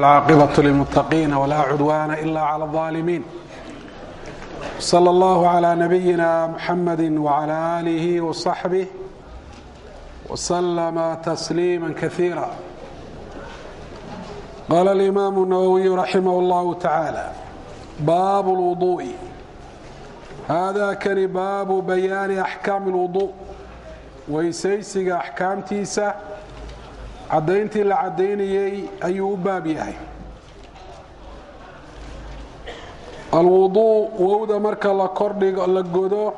العاقبة للمتقين ولا عدوان إلا على الظالمين صلى الله على نبينا محمد وعلى آله وصحبه وسلم تسليما كثيرا قال الإمام النووي رحمه الله تعالى باب الوضوء هذا كان باب بيان أحكام الوضوء weysaysiga axkaamtiisa caddayntii la caddaynayey ayuu u baab yahay alwuduu wowda marka la kordhigo la godo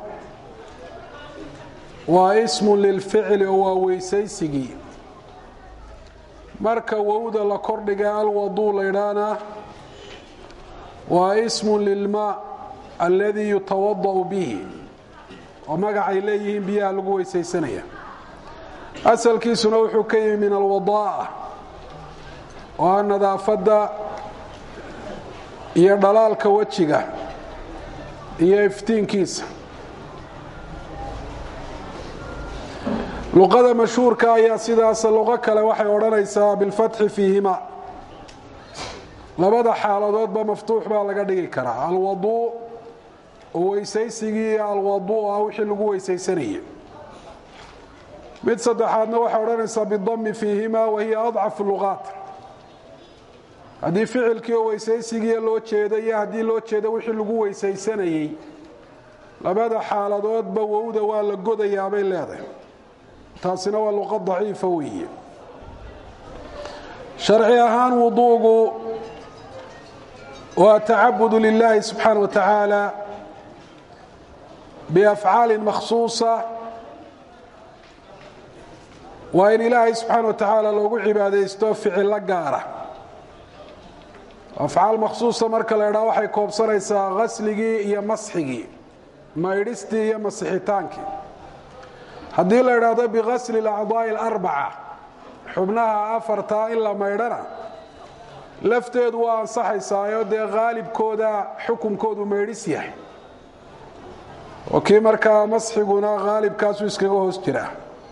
waa ismun lilficli oo waa weysaysigii marka wowda la kordhiga alwaduu laydhaana waa ismun lilmaa alladii yutawada'u bihi oo magacay leeyihiin biyaha lagu weysaysanaya asalkiisuna wuxuu ka yimi min alwadaa'a oo ah nadaafadda iyo dhalaalka wejiga iyo iftiinkiisa luqada mashhuurka ayaa sidaas luqo kale waxay odhanaysaa bilfatxi fiihima labada xaaladoodba maftuux baa laga dhigi karaa alwaduu oo weysaysigii iyo alwaduu ah wixii lagu weysaysanayay mid saddexaadna waxay odhanaysaa bidami fiihima wahiya adcafu luqaat haddii ficilkii oo weysaysigiiya loo jeedo iyo haddii loo jeedo wixii lagu weysaysanayey labada xaaladoodba wowda waa la godayaabay leedahay taasina waa luqa daciifa weeye sharci ahaan wuduugu waa tacabudu lilaahi subxaana wa tacaala biafcaali makhsuusa waa in ilaahay subxaana wa tacaala loogu cibaadaysto ficilo gaara afcaal makhsuusa marka la idhaa waxay koobsanaysaa qasligii iyo masxigii maydhistii iyo masixitaankii haddii la idhaahdo biqasli alacdaa'i alarbaca xubnaha afartaa in la maydhana lafteedu waa ansaxaysaayo dee qaalibkooda xukunkoodu maydhis yahay oo kii markaa masxiguna qaalibkaasuu iskaga hoos jiraa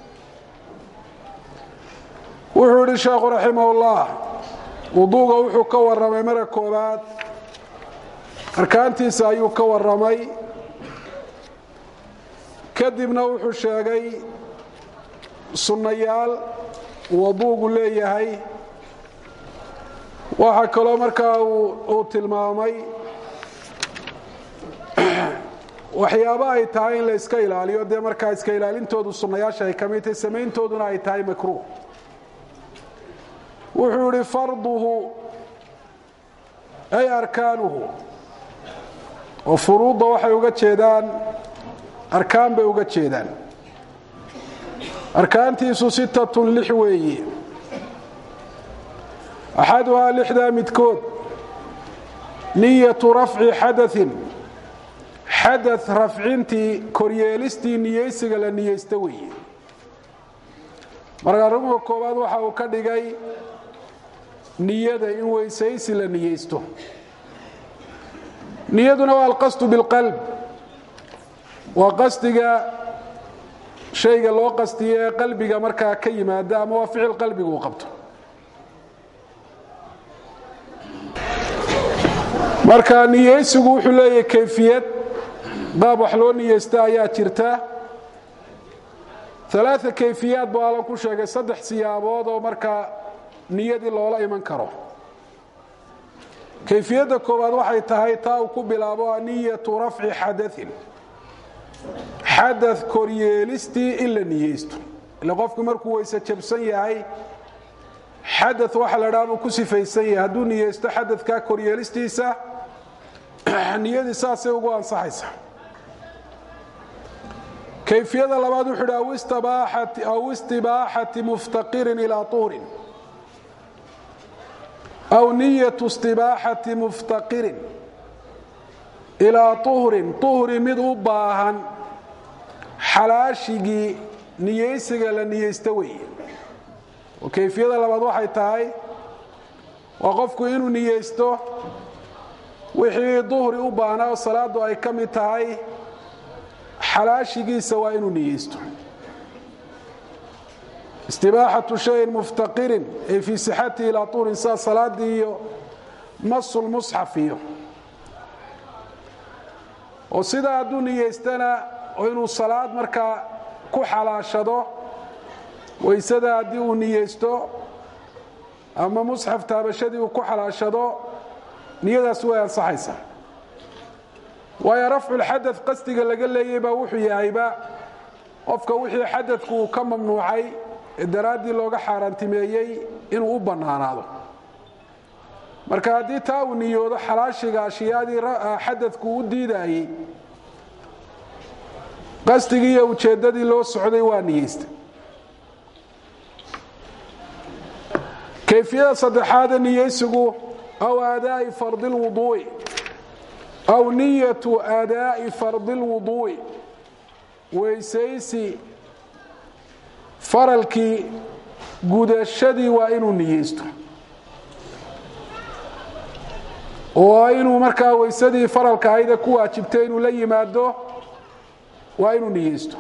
wuxuu yidhi sheekhu raximahullah wuduuga wuxuu ka warramay mara koobaad arkaantiisa ayuu ka warramay kadibna wuxuu sheegay sunnayaal waduugu leeyahay waxaa kaloo markaa uu tilmaamay waxyaaba ay tahay in la iska ilaaliyo dee markaa iska ilaalintoodu sunnayaasha ay ka mid tahay samayntooduna ay tahay makruuh wuxuu yihi farduhu ay arkaanuhu oo furuudda waxay uga jeedaan arkaan bay uga jeedaan arkaantiisu sittatun lix weeye axaduhaa lixdaa midkood niyatu rafci xadain xada rafcintii koryeelistii niyeysiga la niyeysto weeye marka arrimka koowaad waxa uu ka dhigay niyada in weysaysi la niyeysto niyaduna waa alqasdu bilqalb waa qasdiga shayga loo qastiyo ee qalbiga markaa ka yimaada ama waa ficil qalbiga uu qabto marka niyeysigu wuxuu leeyahay kayfiyad qaab wax loo niyeysta ayaa jirta alaaa kayfiyaad buu allan ku sheegay saddex siyaabood oo markaa niyadii loola iman karo kayfiyadda koowaad waxay tahay taa uu ku bilaabo niyatu rafci xadain xada koryeelistii in la niyeysto ila qofku markuu weyse jabsan yahay xada waxa la dhaa buu ku sifaysan yahay hadduu niyeysto xadadkaa koryeelistiisa niyadii saasay ugu ansaxaysa kayfiyada labaad wuxuu hi aw istibaaxati muftaqirin ilaa uurin aw niyatu istibaaxati muftaqirin ilaa uhrin uhri mid u baahan xalaashigii niyeysiga la niyeysta weeye oo kayfiyada labaad waxay tahay waa qofku inuu niyeysto wixii duhri u baahnaa oo salaadu ay ka mid tahay xalaashigiisa waa inuu niyeysto istibaaxatu shayin muftaqirin ay fii sixatihi ilaa tuurin sida salaadii iyo masulmusxaf iyo oo sidaa hadduu niyeystana oo inuu salaad markaa ku xalaashado waysada haddii uu niyeysto ama musxaf taabashadii uu ku xalaashado niyadaas way ansaxaysaa waayo rafculxadad qasdiga laga leeyay baa wuxuu yahayba qofka wixii xadadku uu ka mamnuucay ee daraaddii looga xaaraantimeeyey inuu u bannaanaado marka haddii taa uu niyoodo xalaashiga ashyaadii xadadku u diidaayey qasdigii iyo ujeeddadii loo socday waa niyeystay kayfiyada saddexaada niyeysigu aw aadaa'i fardi lwuduu'i aw niyatu aadaa'i fardi lwuduu'i weysaysi faralkii gudashadii waa inuu niyeysto oo inuu markaa weysadii faralka ahayde ku waajibtay inuu la yimaado waa inuu niyeysto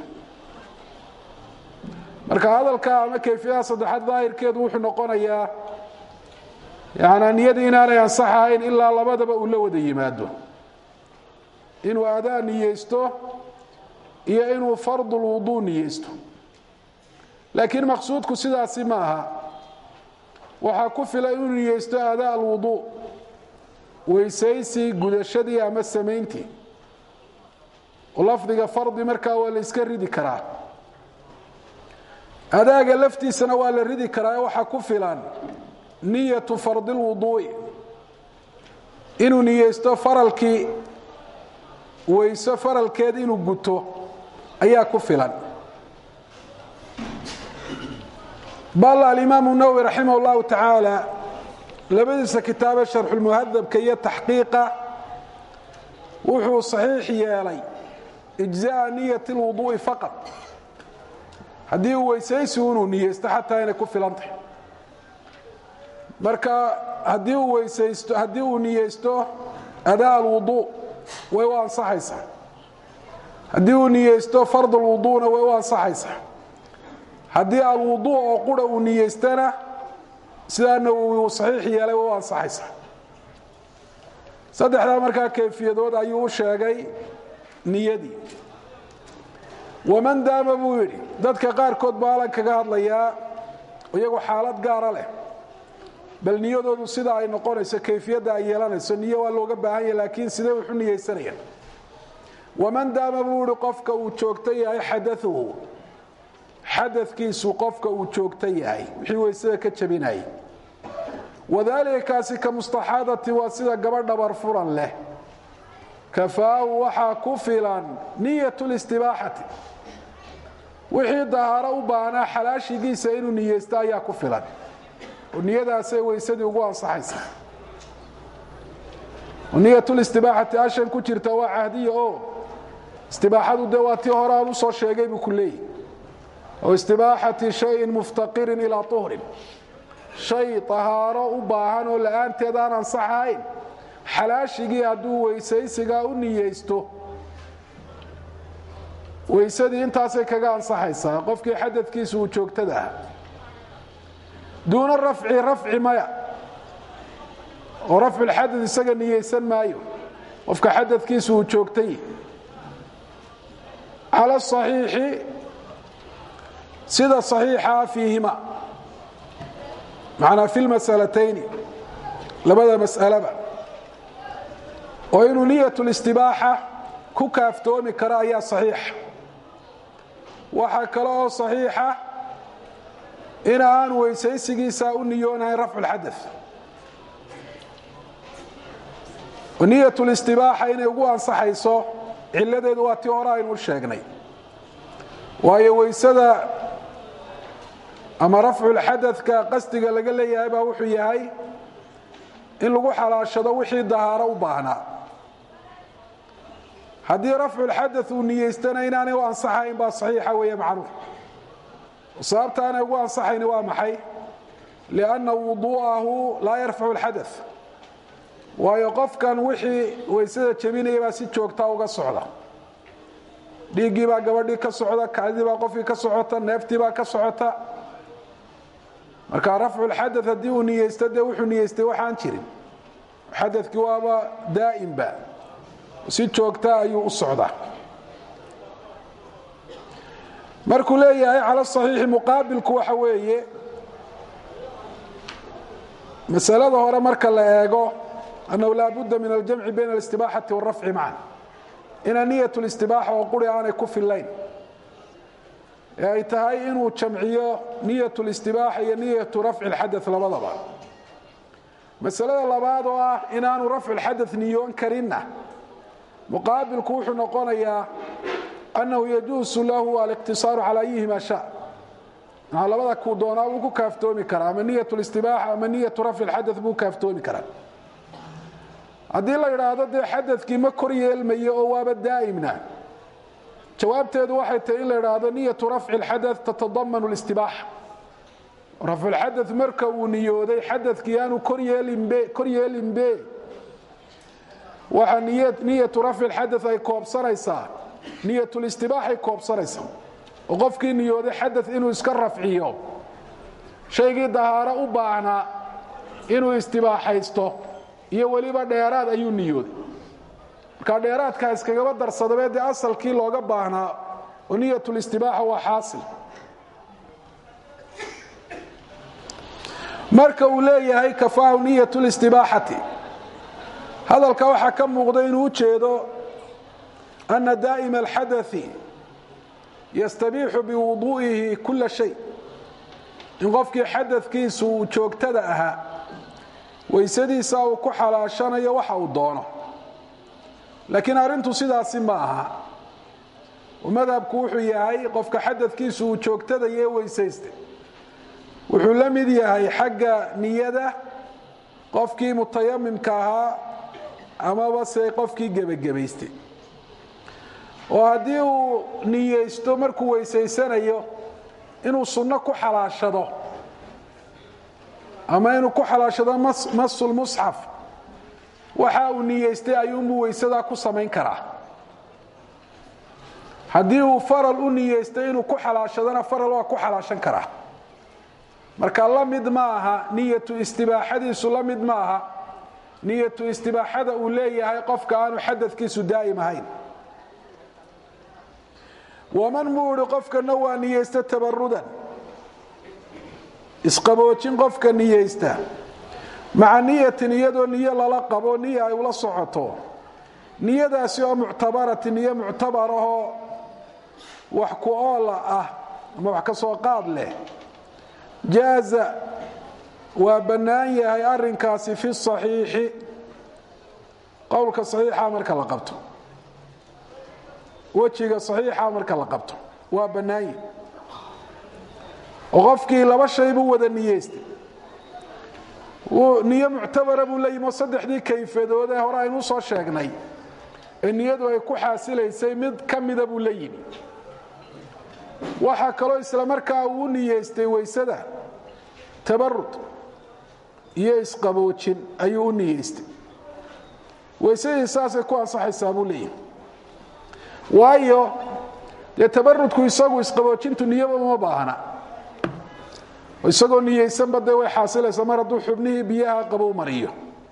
marka hadalka ama kayfiyada saddexaad daahirkeedu wuxuu noqonayaa yanaa niyadii inaanay ansaxahayn ilaa labadaba uu la wada yimaado inuu adaa niyeysto iyo inuu fardulwuduu niyeysto laakiin maqsuudku sidaasi ma aha waxaa ku filan inuu niyeysto adaa alwuduu weysaysi gudashadii ama samayntii oo lafdiga fardi markaa waa la iska ridi karaa adaaga laftiisana waa la ridi karaa waxaa ku filan niyatu fardi lwuduu'i inuu niyeysto faralkii weyso faralkeed inuu guto ayaa ku filan bal alimaamu nawowi raximah اllahu tacaala labadiisa kitaabe sharxulmuhadabka iyo taxqiiqa wuxuu saxiix yeelay ijza'a niyati اlwuduu'i faqad haddii uu weysaysigu inuu niyeysto xataa inay ku filan tahay marka haddii uu weysaysto haddii uu niyeysto adaa alwuduu way u ansaxaysaa haddii uu niyeysto fard alwuduuna way u ansaxaysaa haddii alwuduu oo qura uu niyeystana sidaa nawowi uu saxiix yeelay way u ansaxaysaa saddexdaa markaa kayfiyadood ayuu u sheegay niyadii waman daama buu yidhi dadka qaarkood baa alan kaga hadlayaa iyagu xaalad gaara leh bal niyadoodu sida ay noqonayso kayfiyadda ay yeelanayso niyo waa looga baahan yahy laakiin sidee wuxu niyeysanayaan waman daama buu yihi qofka uu joogto yahay xadauhu xadadkiisu qofka uu joogto yahay wixii weysada ka jabinayay wadaalika kaasi ka mustaxaadati waa sida gabadh dhabar furan leh kafaahu waxaa ku filan niyat listibaaxati wixii dahaaro u baahnaa xalaashigiisa inuu niyeysto ayaa ku filan oo niyadaasay weysadii ugu ansaxaysa niyatulistibaaxati ashan ku jirta waa cahdiya oo istibaaxadu dee waa tii hore aan usoo sheegay buu ku leeyahy oo istibaaxati shayin muftaqirin ilaa tuhrin shay tahaaro u baahan oo la'aanteed aan ansaxahayn xalaashigii hadduu weysaysigaa u niyeysto weysadii intaasay kaga ansaxaysaa qofkii xadadkiisu uu joogtada ah duuna rafci rafci maya oo rafculxadad isaga niyeysan maayo qofka xadadkiisu uu joogtay cala asaxiixi sida saxiixaa fiihima macnaa fi lmasalatayni labada mas'alaba oo inuu niyat listibaaxa ku kaaftoomi karo ayaa saxiixa waxaa kale oo saxiixa in aan weysaysigiisa u niyoonahayn rafculxada niyat listibaaxa inay ugu ansaxayso ciladeedu waa tii hore aynu u sheegnay waayo weysada ama rafculxadadka qasdiga laga leeyahay baa wuxuu yahay in lagu xalaashado wixii dahaaro u baahnaa haddii rafculxada uu niyeystana inaanay u ansaxayn baa saxiixa weeye macnuuf sababta aanay ugu ansaxayni waa maxay lianna wuduu'ahu laa yarfacu alxada waayo qofkan wixii weysada jebinaya baa si joogtaa uga socda dhiiggii baa gabadhii ka socda kacdii baa qofkii ka socota neeftii baa ka socota marka rafcu lxadaث haddii uu niyeysto dee wuxuu niyeystay waxaan jirin xadakii waaba daa'imba si joogta ayuu u socdaa markuu leeyahay cala صaxiixi muqaabilku waxa weeye masalada hore marka la eego annahu laa budda min aljamci bayna alistibaaxati wاlrafci macan inaa niyat listibaaxa oo quri aanay ku fillayn ee ay tahay inuu jamciyo niyat listibaaxa iyo niyatu rafci اlxadaث labadaba masalada labaad oo ah inaanu rafcu اlxadaث niyoon karinna muqaabilku wuxuu noqonayaa annahu yajuusu lahu aliqtisaaru calى ayihima sha maa labada kuu doonaa wuu ku kaaftoomi karaa ama niyat listibaaxa ama niyatu rafci اlxadaث buu kaaftoomi karaa haddii la yidhaahdo dee xadakii ma kor yeelmayo oo waaba daa'imna jawaabteedu waxay tahay in la idhaahdo niyatu rafci اlxadaث tatadamanu اlistibaaxa rafculxadaث marka uu niyooday xadakii aanu kor yeelinbe waxa niyatu rafci اlxadaث ay koobsanaysaa niyatulistibaaxay koobsanaysaa oo qofkii niyooday xadaث inuu iska rafciyo shaygii dahaaro u baahnaa inuu istibaaxaysto iyo weliba dheeraad ayuu niyooday markaa dheeraadkaa iskagaba darsadabee dee asalkii looga baahnaa oo niyatulistibaaxa waa xaasil marka uu leeyahay kafaahu niyat listibaaxati hadalka waxaa ka muuqda inuu u jeedo ana daa'ima alxadaثi yastabiixu biwuduu'ihi kula shay in qofkii xadadkiisu uu joogtada ahaa waysadiisa uu ku xalaashanayo waxa uu doono laakiin arrintu sidaasi ma aha madhabku wuxuu yahay qofka xadadkiisu uu joogtada iyo weysaysta wuxuu la mid yahay xagga niyada qofkii mutayamimka ahaa amaba se qofkii gebagabaystay oo haddii uu niyeysto markuu weysaysanayo inuu sunno ku xalaashado ama inuu ku xalaashado masulmusxaf waxa uu niyeystay ayuunbuu weysadaa ku samayn karaa haddii uu faral u niyeystay inuu ku xalaashadona faral waa ku xalaashan karaa marka la mid ma aha niyatu istibaaxadiisu la mid ma aha niyatu istibaaxada uu leeyahay qofka aanu xadadkiisu daa'im ahayn waman muu ihi qofkana waa niyeysta tabarudan isqaboojin qofka niyeysta maca niyatin iyadoo niyo lala qabo niya ay ula socoto niyadaasi oo muctabarati niyo muctabarahoo wax ku oola ah ama wax ka soo qaad leh jaaza waa bannaan yahay arinkaasi fi saxiixi qowlka saxiixa marka la qabto wejiga saxiixa marka la qabto waa bannaan yahi oo qofkii laba shay buu wada niyeystay niyo muctabara buu la yimi oo saddexdii kayfadoodee hore aynu soo sheegnay ee niyadu ay ku xaasilaysay mid ka mida buu la yimi waxaa kaloo isla markaa uu niyeystay weysada tabarud iyo isqaboojin ayuu u niyeystay weysadii saasay ku ansaxaysaa buu leeyahy waayo dee tabarudku isagu isqaboojintu niyaba uma baahna isagoo niyeysanba dee way xaasilaysaa mar hadduu xubnihii biyaha qabow mariyo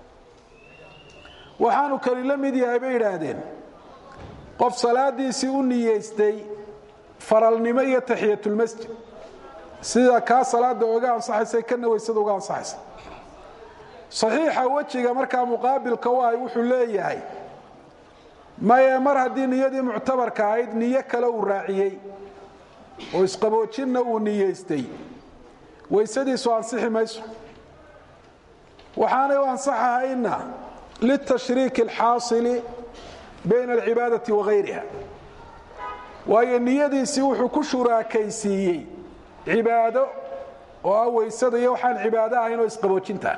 waxaanu kali la mid yahay bay idhaahdeen qof salaadiisii u niyeystay faralnimo iyo taxiyatulmasjid sida kaa salaada oga ansaxaysa kana weysada uga ansaxaysa saxiixa wejiga markaa muqaabilka u ahay wuxuu leeyahay maye mar haddii niyadii muctabarka ahayd niyo kale uu raaciyey oo isqaboojinna uu niyeystay weysadiisu ansixi mayso waxaanay u ansaxahayna litashriiki alxaasili bayna alcibaadati wagayriha waayo niyadiisii wuxuu ku shuraakaysiiyey cibaado oo ah weysada iyo waxaan cibaado ahayn oo isqaboojinta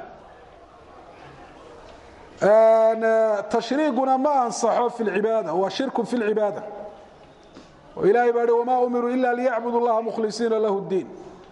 tashriiguna ma ansaxo fi lcibaada waa shirku fi lcibaada oo ilahay baa hi wamaa umiruu ila liyacbudu llaha mukhlisiina lahu ddiin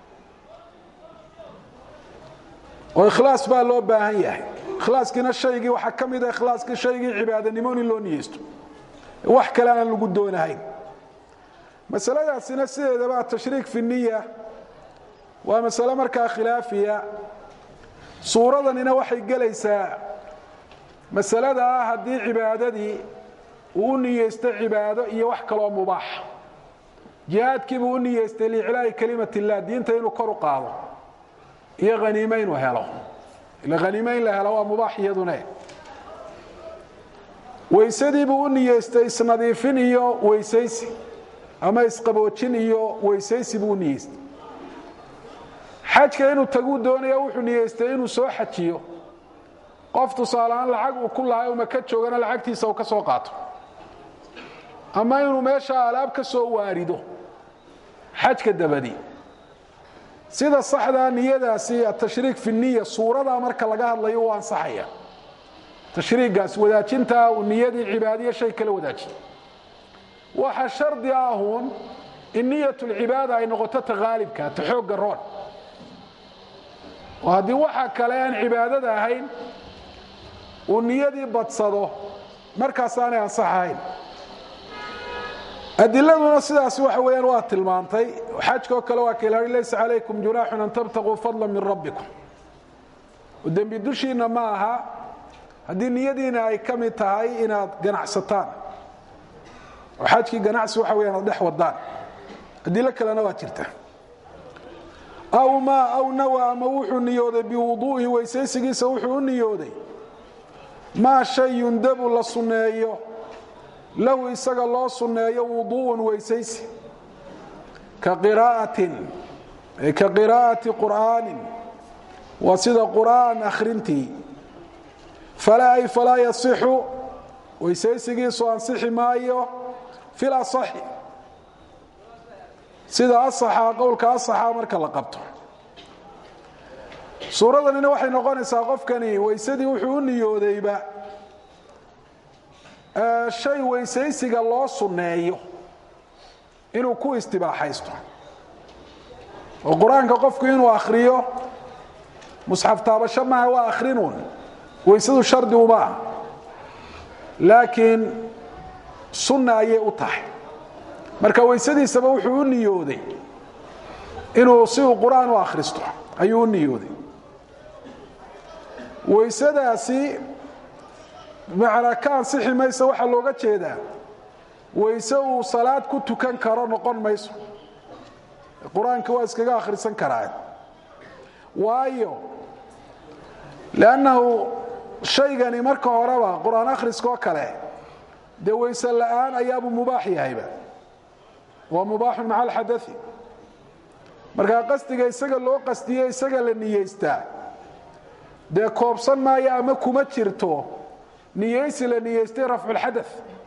oo ikhlaas baa loo baahan yahay ikhlaaskiina shaygii waxaa ka mida ikhlaaskii shaygii cibaadanimo in loo niyeysto wax kale aan lagu doonahayn masaladaasina sideedaba atashriik fi niya waa masale markaa khilaafiya suuradanina waxay gelaysaa masalada ah haddii cibaadadii uu u niyeysto cibaado iyo wax kaloo mubaax jihaadkiibuu u niyeystay liiclaa'i kelimat illah diinta inuu kor u qaado iyo haniime inuu helo ila haniime in la helo waa mubaax iyadune weysadiibuu u niyeystay isnadiifin iyo weysaysi ama isqaboojin iyo weysaysi buu u niyeystay xajka inuu taguu doonaya wuxuu niyeystay inuu soo xajiyo qof tusaaleaan lacag uu ku lahay uma ka joogana lacagtiisa uu ka soo qaato ama inuu meesha alaab ka soo waarido xajka dabadi sida saxdaa niyadaasi atashriik fi niya suuradaa marka laga hadlayo u ansaxaya tashriigaas wadaajintaa uu niyadii cibaadiyo shay kala wadaajiy waxa shardi ahuun in niyat lcibaada ay noqoto ta haalibka ta xoogga roon oo haddii waxa kale aan cibaadada ahayn uu niyadii badsado markaasaanay ansaxahayn adiladuna sidaas waxa weyaan waa tilmaantay xajkoo kale waa kal laysa calaykum junaaxun an tabtaquu fadla min rabbikum dembi dushiinna ma aha haddii niyadiina ay ka mid tahay inaad ganacsataan oo xajkii ganacsi waxa weyaan ad dhex wadaan adilo kalena waa jirta aw maa aw nawa ama wuxuu niyooday biwuduu'ihi weysaysigiisa wuxuu u niyooday maa shay yundabu la sunneeyo lahu isaga loo sunneeyo wuduu'un weysaysi ka qiraa'atin ka qiraa'ati qur'aanin waa sida qur'aan akhrintii falaa ay falaa yasixu weysaysigiisu ansixi maayo fil asaxi sida asaxa qowlka asaxa marka la qabto suuradanina waxay noqonaysaa qofkani weysadii wuxuu u niyoodayba shay weysaysiga loo sunneeyo inuu ku istibaaxaysto oo qur-aanka qofku inuu akhriyo musxaf taabasho maaha waa akhrinuun weysadu shardi uma ah laakiin sunna ayay u tahay marka weysadiisaba wuxuu u niyooday inuu si uu qur-aan u akhristo ayuu u niyooday weysadaasi macnaa ka ansixi mayso waxaa looga jeedaa weyse uu salaad ku tukan karo noqon mayso qur-aanka waa iskaga akhrisan karaa waayo lannahu shaygani marka horeba qur-aan akhriskoo kale dee weyse la'aan ayaabuu mubaax yahayba waa mubaaxun maca alxadai markaa qasdiga isaga loo qasdiye isaga la niyeystaa dee koobsan maayo ama kuma jirto niyeysi la niyeystay rafculxada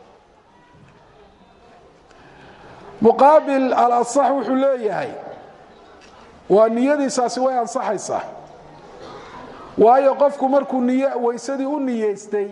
muqaabil alasax wuxuu leeyahay waa niyadiisaasi way ansaxaysaa waayo qofku markuu niy weysadii u niyeystay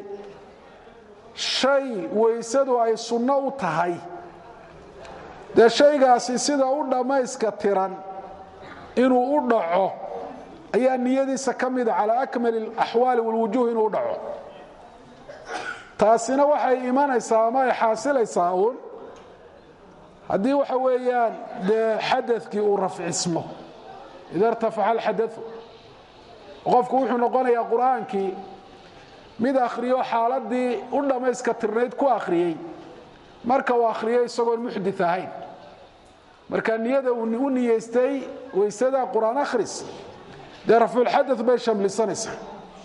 shay weysadu ay sunno u tahay dee shaygaasi sida u dhammayska tiran inuu u dhaco ayaa niyadiisa ka mida calaa akmal alaxwaali walwujuuh inuu u dhaco taasina waxay imanaysaa ama ay xaasilaysaa uun haddii waxa weeyaan dee xadakii uu rafcismo ida irtafaxa alxadau qofku wuxuu noqonayaa qur-aankii mid akhriyo xaaladii u dhammayska tirnayd ku akhriyey marka uu akhriyo isagoon muxdit ahayn marka niyada uu u niyeystay weysada qur-aan akhris dee rafculxada bay shamlisanaysaa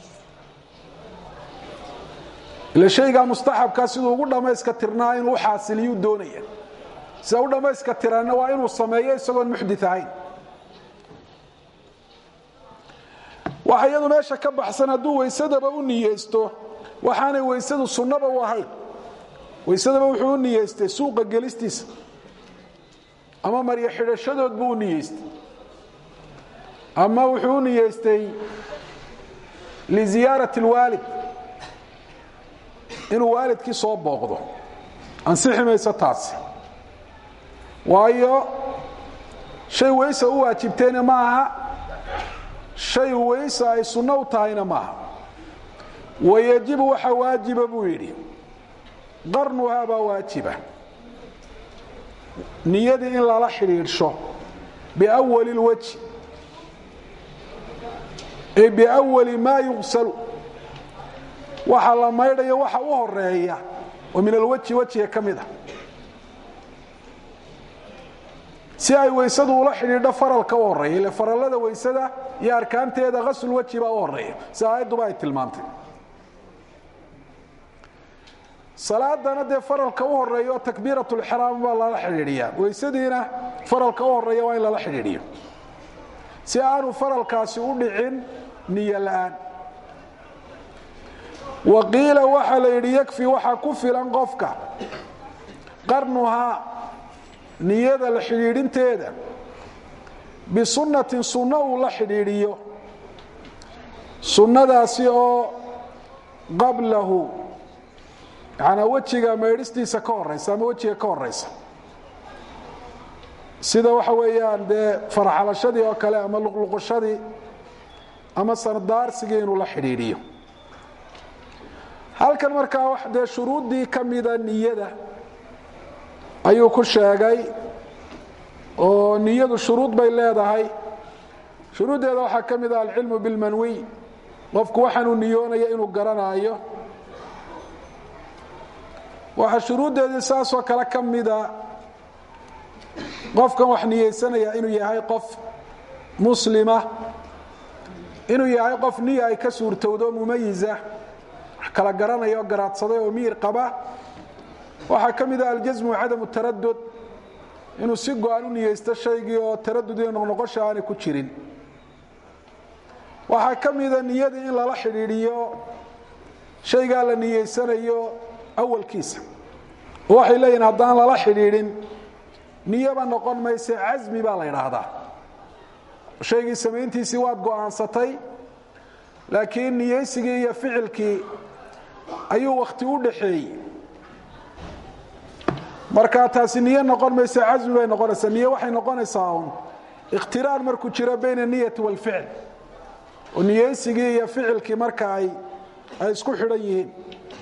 ila shaygaa mustaxabkaa siduu ugu dhammayska tirnaa inuu u xaasiliyuu doonaya sida u dhammayska tiranna waa inuu sameeyo isagoon muxdit ahayn waxa iyadu meesha ka baxsan hadduu weysadaba u niyeysto waxaanay weysadu sunnaba u ahayn weysadaba wuxuu u niyeystay suuqa gelistiisa ama maryo xidhashadood buu u niyeystay ama wuxuu u niyeystay liziyaarati اlwaalid inuu waalidkii soo booqdo ansixi mayso taasi waayo shay weysa u waajibtayna ma aha shay weysa ay sunno u tahayna maaha wayajibu waxa waajiba buu yidhi qarnuhaa baa waajiba niyadii in lala xidhiidhsho biawali اlwajhi ay biawali maa yugsalu waxa la maydhayo waxa u horeeya oo min alweji wejiga ka mid a si ay weysadu ula xidhiidho faralka u horeeya ile farallada weysada iyo arkaanteeda hasul weji baa u horeeya si aayadduba ay tilmaantay salaadana dee faralka u horeeya oo takbiirat lxraam baa lala xidhiidhiyaa weysadiina faralka u horeeya waa in lala xidhiidhiyo si aanu faralkaasi u dhicin niyo la'aan wa qiila waxaa la yidhi yakfi waxaa ku filan qofka qarnuhaa niyada la xidhiidhinteeda bisunnatin sunno uu la xidhiidhiyo sunnadaasi oo qablahu yanaa wejiga maydhistiisa ka horaysa ama wejiga ka horaysa sida waxa weeyaan dee farxalashadii oo kale ama luqluqashadii ama sardaarsigii inuu la xidhiidhiyo halkan markaa dee shuruuddii ka mida niyada ayuu ku sheegay oo niyadu shuruud bay leedahay shuruuddeeda waxaa ka mid ah alcilmu bilmanwiy qofku waxaanuu niyoonaya inuu garanaayo waxaa shuruuddeedii saasoo kale ka mida qofkan wax niyeysanaya inuu yahay qof muslima inuu yahay qof niya ay ka suurtowdo mumayisa wax kala garanaya oo garaadsaday oo miyir qaba waxaa ka mid ah aljasmu cadamu taradud inuu si go-an u niyeysto shaygii oo taradud iyo noqnoqosha aanay ku jirin waxaa ka mida niyadii in lala xidhiidhiyo shaygaa la niyeysanayo awalkiisa oo waxay leeyihin haddaan lala xidhiidhin niyaba noqon mayse casmi baa la yidhaahdaa shaygii samayntiisii waad go'aansatay laakiin niyeysigii iyo ficilkii ayuu wakhti u dhaxeeyey marka taasi niyo noqon mayse casmi bay noqonaysaa niyo waxay noqonaysaa un ikhtiraan markuu jiro bayna niyati waalficil oo niyeysigii iyo ficilkii marka ay ay isku xidhan yihiin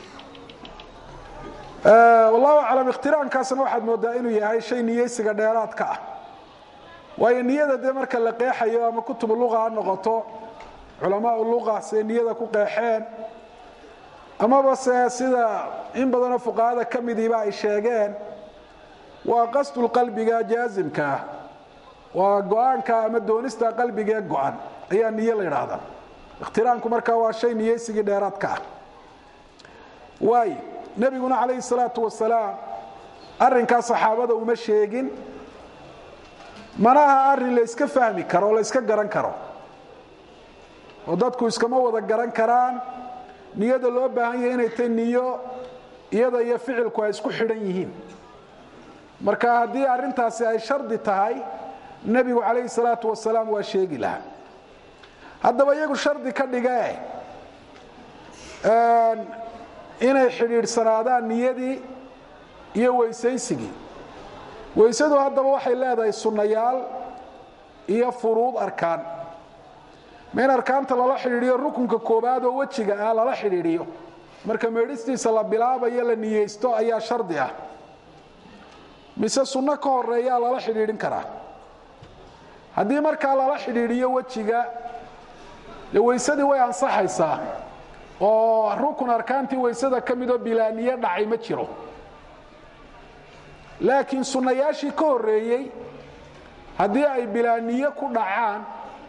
wallahu aclam ikhtiraankaasna waxaad moodaa inuu yahay shay niyeysiga dheeraadka ah waayo niyada dee marka la qeexayo ama kutubu luqa ha noqoto culamaau luqa siday niyada ku qeexeen amaba se sida in badanoo fuqahada ka midiiba ay sheegeen waa qasdulqalbiga jaasimka ah waa go-aanka ama doonista qalbigee go-an ayaa niyo la yidhaahdaa ikhtiraanku markaa waa shay niyeysigii dheeraadka ah waay nebiguna calayhi salaatu wasalaam arrinkaa saxaabada uma sheegin mana aha arrin la yska fahmi karo o la yska garan karo oo dadku iskama wada garan karaan niyada loo baahan yahay inay tay niyo iyada iyo ficilku ay isku xidhan yihiin marka haddii arrintaasi ay shardi tahay nebigu calayhi salaatu wasalaam waa sheegi lahaa haddaba iyagu shardi ka dhigee inay xidhiidhsanaadaan niyadii iyo weysaysigii weysadu haddaba waxay leedahay sunnayaal iyo furuud arkaan ma in arkaanta lala xidhiidhiyo rukunka koobaad oo wejiga ah lala xidhiidhiyo marka meedhistiisa la bilaabayo la niyeysto ayaa shardi ah mise sunno ka horeeyaa lala xidhiidhin karaa haddii markaa lala xidhiidhiyo wejiga dee weysadii way ansaxaysaa oo rukun arkaantii weysada ka midoo bilaaniye dhacay ma jiro laakiin sunnayaashii ka horreeyey haddii ay bilaaniye ku dhacaan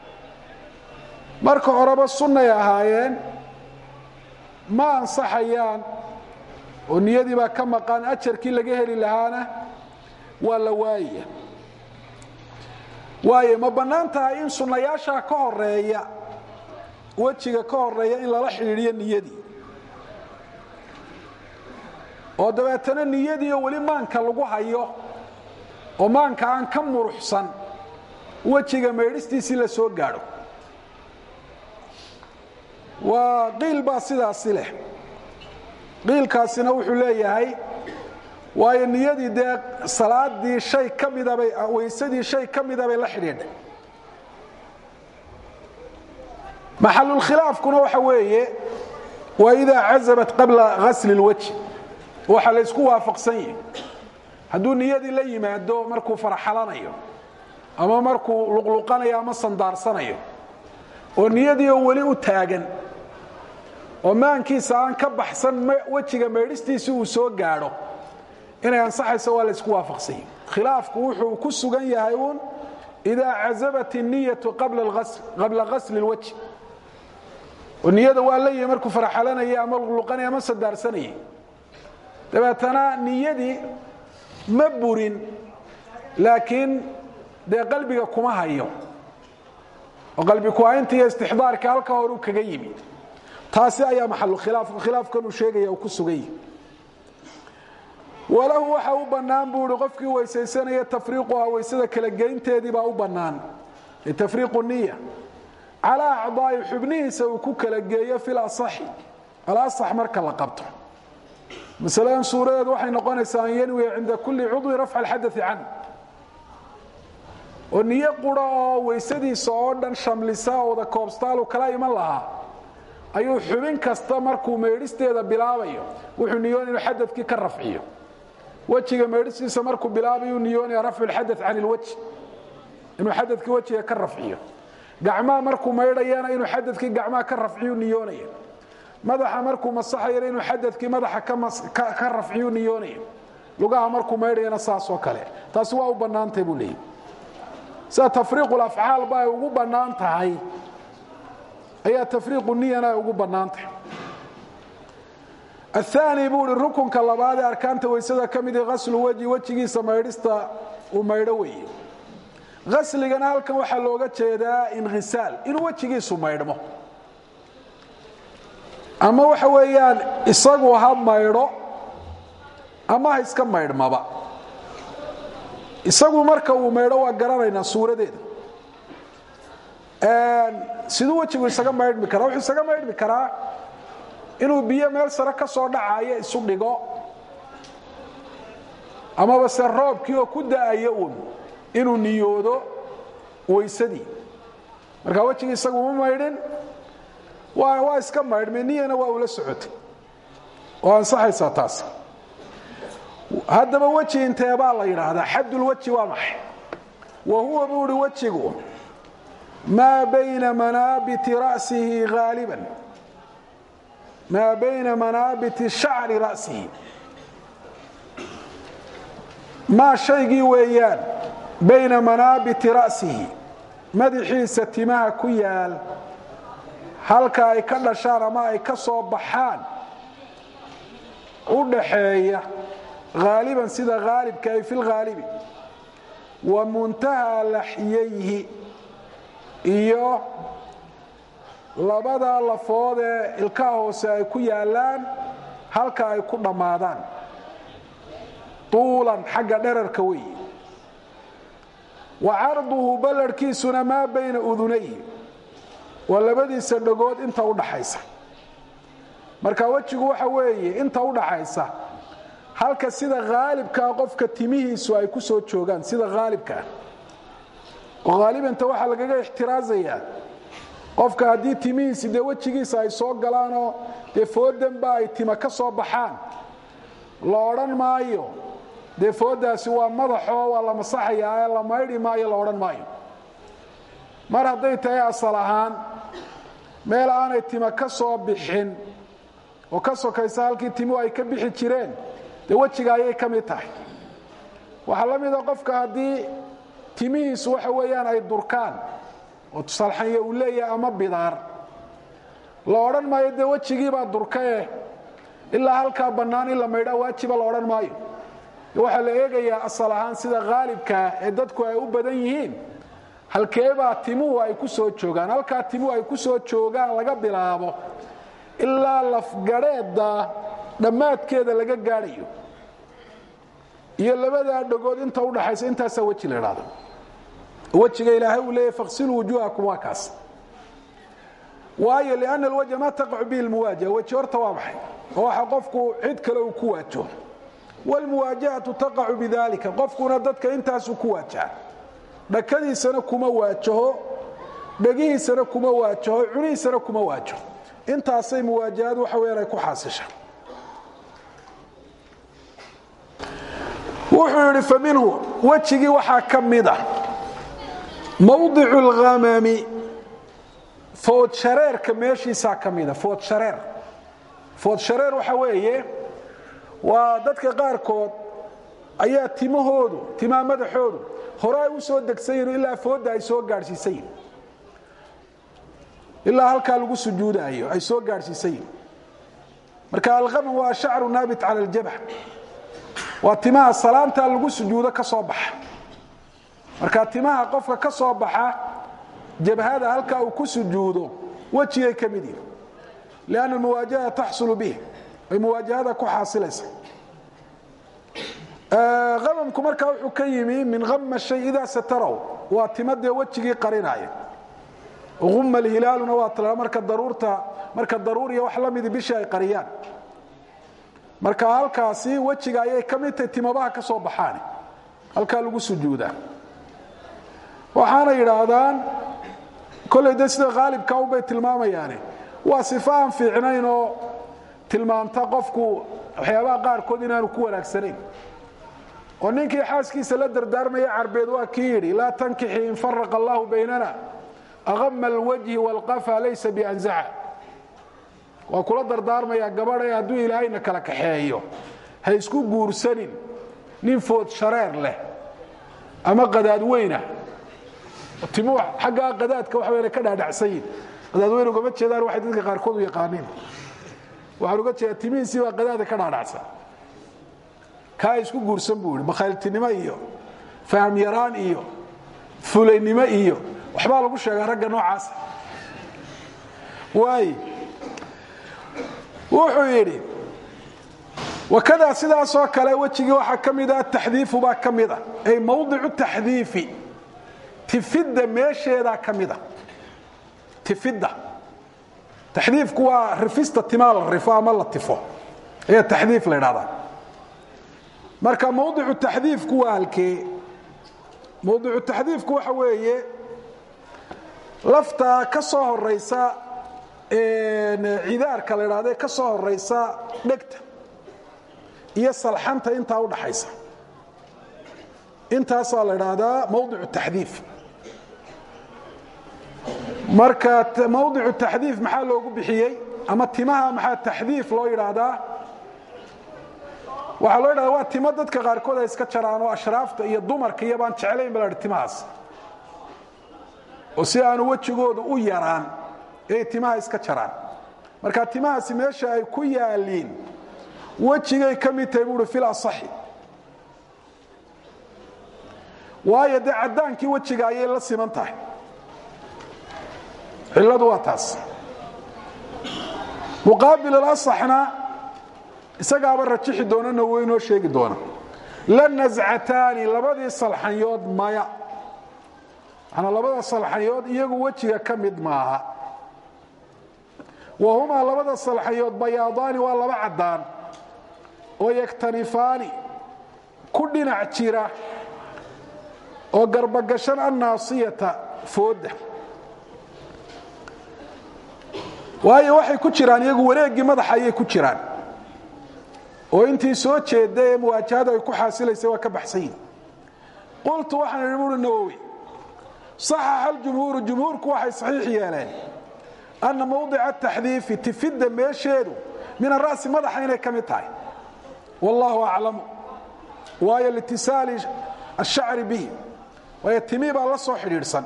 marka horeba sunnay ahaayeen ma ansaxayaan oo niyadii baa ka maqan ajarkii laga heli lahaana waa la waayaya waayo ma bannaan tahay in sunnayaashaa ka horeeya wejiga ka horeeya in lala xidhiidhiyo niyadii oo dabeetana niyadiioo weli maanka lagu hayo oo maanka aan ka muruxsan wejiga maydhistiisii la soo gaadho waa qiil baa sidaasi leh qiilkaasina wuxuu leeyahay waayo niyadii dee salaadii shay ka midabay weysadii shay ka mida bay la xidhiidhay maxalulkhilaafkuna waxa weeye waa idaa cazabat qabla ghasli اlwajhi waxa la ysku waafaqsan yahi hadduu niyadii la yimaado markuu farxalanayo ama markuu luqluqanayo ama sandaarsanayo oo niyadii oo weli u taagan oo maankiisa aan ka baxsan wejiga maydhistiisii uu soo gaadho inay ansaxayso waa la isku waafaqsanya khilaafku wuxuu ku sugan yahay uun idaa cazabat الniyatu qabla gasli اlwajh oo niyada waa la yihi markuu faraxalanayay ama luqluqanay ama sadaarsanayay dabeetana niyadii ma burin laakiin dee qalbiga kuma hayo oo qalbi ku-haynta iyo istixdaarka halka hore u kaga yimi taasi ayaa maxalu khilaaf khilaafkanuu sheegaya uu ku sugan yahi walahu waxa u bannaan buu ihi qofkii weysaysanaya tafriiquha weysada kala geynteedii baa u bannaan tafriiqu niya calaa acdaa'i xubnihiisa uu ku kala geeyo fil asaxi alasax marka la qabto masaladan suuradeedu waxay noqonaysaa an yanwiya cinda kulli cudwi rafca alxadai can oo niyo qura oo weysadiisa oo dhan shamlisa oo wada koobstaalu kala iman lahaa ayuu xubin kasta markuu meydhisteeda bilaabayo wuxuu niyoon inuu xadadkii ka rafciyo wejiga meydhistiisa markuu bilaabayuu niyoonaya rafcu lxada can ilwajh inuu xadadkii wejiga ka rafciyo gacmaha markuu maydhayana inuu xadadkii gacmaha ka rafciyu niyoonaya madaxa markuu masaxayana inuu xadadkii madaxa ka rafciyu niyoonaya lugaha markuu maydhayana saasoo kale taasi waa u bannaantay buu leeyay sida tafriiqu afcaalba ay ugu bannaan tahay ayaa tafriiqu niyana ay ugu bannaan tahay aلثaanي buu hi rukunka labaad ee arkaanta weysada ka midi haslu wejhi wejigiisa maydhista uu maydho weeye hasligana halkan waxaa looga jeedaa inkhisaal inuu wejigiisu maydhmo ama waxa weeyaan isagu ha maydho ama ha iska maydhmaba isagu marka uu maydho waa garanaynaa suuradeeda siduu wejigu isaga maydhmi karaa wuxuu isaga maydhmi karaa inuu biyo meel sare ka soo dhacayo isu dhigo amaba se roobkii oo ku da'ayo uun inuu niyoodo weysadii marka wejigii isagu ma maydhin waa iska maydhmay niyana waa ula socotay oo ansaxaysaa taas haddaba weji inteebaa la yidhaahdaa xaddulweji waa maxay wa huwa buu uhi wejigu maa bayna manaabiti ra'sihi haaliban maa bayna manaabiti shacri ra'sihi maa shaygii weeyaan bayna manaabiti ra'sihi madaxiisa timaha ku yaal halka ay ka dhashaan ama ay ka soo baxaan u dhaxeeya haaliban sida haalibka ay fi lhaalibi wa muntahaa laxyayhi iyo labada lafood ee ilkaha hoose ay ku yaalaan halka ay ku dhammaadaan tuulan xagga dherarka weeye wa carduhu ballarhkiisuna maa bayna udunayhi waa labadiisa dhagood inta u dhaxaysa marka wejigu waxa weeye inta u dhaxaysa halka sida haalibkaa qofka timihiisu ay ku soo joogaan sida haalibkaa oo haalibanta waxaa lagaga ixtiraazayaa qofka haddii timihiisi dee wejigiisa ay soo galaanoo dee foodanba ay tima ka soo baxaan la odhan maayo dee foodaasi waa madaxoo waa la masaxayaa ee la maydhi maayo la odhan maayo mar hadday tahay asal ahaan meel aanay tima ka soo bixin oo ka sokaysa halkii timuhu ay ka bixi jireen dee wejiga ayay ka mid tahay waxaa la mida qofka haddii timihiisu waxa weeyaan ay durkaan oo tusalxanya uu leeyahay ama bidaar la odhan maayo dee wejigiibaa durkae ilaa halkaa bannaan in la maydhaa waajiba la odhan maayo waxaa la eegayaa asal ahaan sida haalibkaa ee dadku ay u badan yihiin halkeebaa timuhu ay ku soo joogaan halkaa timuhu ay ku soo joogaan laga bilaabo ilaa lafgadheedda dhammaadkeeda laga gaadhayo iyo labadaa dhagood inta udhaxaysa intaasaa weji la idhaahdo wejiga ilaahay uu leeyahy faqsiluu wujuuhakum waa kaas waayo lianna alwajha ma taqacu bihi lmuwaajaha weji horta waa maxay oo waxa qofku cid kale uu ku waajaho wlmuwaajahatu taqacu bidalika qofkuna dadka intaasuu ku waajaha dhakadiisana kuma waajaho dhegihiisana kuma waajaho cunihiisana kuma waajaho intaasay muwaajahadu waxa weyaan ay ku xaasisha wuxuu yidhi faminhu wejigii waxaa ka mida mawdicu اlhamami food shareerka meeshiisaa ka mida food shareer food shareer waxa weeye waa dadka qaarkood ayaa timahoodu timaha madaxoodu hore ay u soo degsan yihin ilaa foodda ay soo gaadhsiisan yihin ilaa halkaa lagu sujuudaayo ay soo gaadhsiisan yihin marka alqamam waa shacru naabit cala aljabh waa timaha salaantaa lagu sujuudo ka soo baxa marka timaha qofka ka soo baxa jabhada halkaa uu ku sujuudo wejigay ka mid yihin lianna almuwaajahada taxsulu bih ay muwaajahada ku xaasilaysa amamku markaa wuxuu ka yimi min ama shay idaa sataraw waa timadee wejigii qarinaaya uma alhilaaluna waa tala marka daruurta marka daruuriya wax la midi bishii ay qariyaan marka halkaasi wejiga ayay ka mid tahay timabaha ka soo baxaan halkaa lagu sujuudaa waxaana yidhaahdaan kolley de sida khaalibka unbay tilmaamayaane waa sifo aan fiicnayn oo tilmaamta qofku waxyaabaha qaarkood inaanu ku wanaagsanayn oo ninkii xaaskiisa la dardaarmaya carbeed waa kii yidhi laa tankixi in faraqa allahu baynana aqama alwajhi waalqafa laysa bianzaca waa kula dardaarmayaa gabadha hadduu ilaahayna kala kaxeeyo ha isku guursanin nin food shareer leh ama qadaad weynah timuhu xaggaa qadaadka waxa weyna ka dhaadhacsan yihin qadaad weyn ugama jeedaan waxay dadka qaarkood u yaqaaniin waxaan uga jeedaa timihiisii baa qadaada ka dhaadhacsan kaa isku guursan buu yidhi bakhayltinimo iyo faham yaraan iyo fulaynimo iyo waxbaa lagu sheegaa ragga noocaasa waay wuxuu yidhi wakadaa sidaasoo kale wejigii waxaa ka mida taxdiifu baa ka mida ay mawdicu taxdiifi tifidda meesheedaa ka mida tifidda taxdiifku waa rifista timaa la rifo ama la tifo ayaa taxdiif la ydhahdaa marka mawdicu taxdiifku waa halkee mawdicu taxdiifku waxa weeye lafta ka soo horaysa cidaarka la ydhahda ka soo horaysa dhegta iyo salxanta intaa udhaxaysa intaasaa la ydhaahdaa mawdicu taxdiif marka mawdicu taxdiif maxaa loogu bixiyey ama timaha maxaa taxdiif loo yidhaahdaa waxaa loo yidhahda waa timo dadka qaarkood ay iska jaraan oo ashraafta iyo dumarka iyo baan jeclayn ba la dhi timahaas oo si aanu wejigooda u yaraan ay timaha iska jaraan marka timahaasi meesha ay ku yaaliin wejigay ka mid tahay buuhi fil asaxi waayo dee caddaankii wejiga ayay la siman tahay cilladu waa taas muqaabil alasaxna isagaaba rajixi doonana wo inoo sheegi doona la nascataani labadii salxanyood maya manaa labada salxanyood iyagu wejiga ka mid maaha wa humaa labada salxanyood bayaadaani waa laba caddaan oo yaktanifaani ku dhinac jira oo garbagashan annaasiyata foodda waayo waxay ku jiraan iyagu wareeggii madaxa ayay ku jiraan oo intii soo jeedda ee muwaajahada ay ku xaasilaysay waa ka baxsan yihin qultu waxaan idhi buuri nawowi saxaxa aljumhuuru jumhuurku waxay saxiix yeeleen anna mawdica taxdiifi tifidda meesheedu min ara'si madaxa inay ka mid tahay wallaahu aclamu waayo litisaali ashacri bihi waayo timii baa la soo xidhiidhsan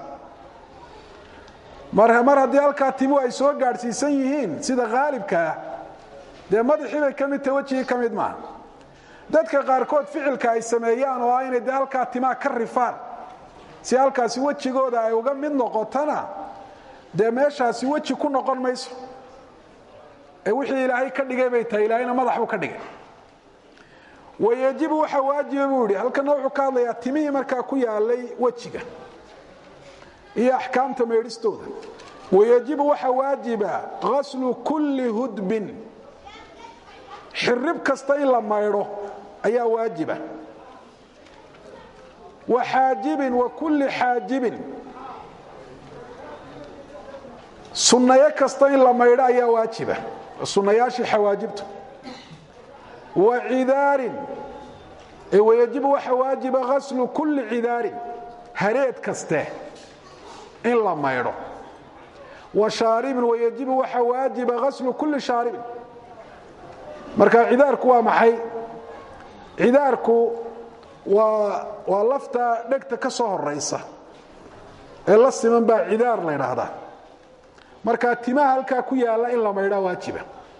mar mar haddii halkaa timuhu ay soo gaadhsiisan yihiin sida khaalibkaa dee madaxii bay ka mid tahay wejigii ka mid maaha dadka qaarkood ficilka ay sameeyaan oo ah inay dee halkaa timaa ka rifaan si halkaasi wejigooda ay uga mid noqotona dee meeshaasi weji ku noqon mayso ee wixii ilaahay ka dhigay bay tahay ilaahayna madax buu ka dhigay wayejibu waxa waajiba buu yidhi halkana wuxuu ka hadlayaa timihii markaa ku yaalay wejiga iyo axkaamta meedhistooda wayejibu waxa waajiba qaslu kulli hudbin xirib kasta in la maydho ayaa waajiba wa xaajibin wa kulli xaajibin sunnayo kasta in la maydho ayaa waajiba sunnayaashii xawaajibtu wa cidaarin wayajibu waxa waajiba qaslu kulli cidaarin hareed kaste in la maydho wa shaaribin wayajibu waxa waajiba gaslu kulli shaaribin marka cidaarku waa maxay cidaarku waa waa lafta dhegta ka soo horaysa ee la siman baa cidaar la ydhaahdaa marka timaha halkaa ku yaalla in la maydhaa waajiba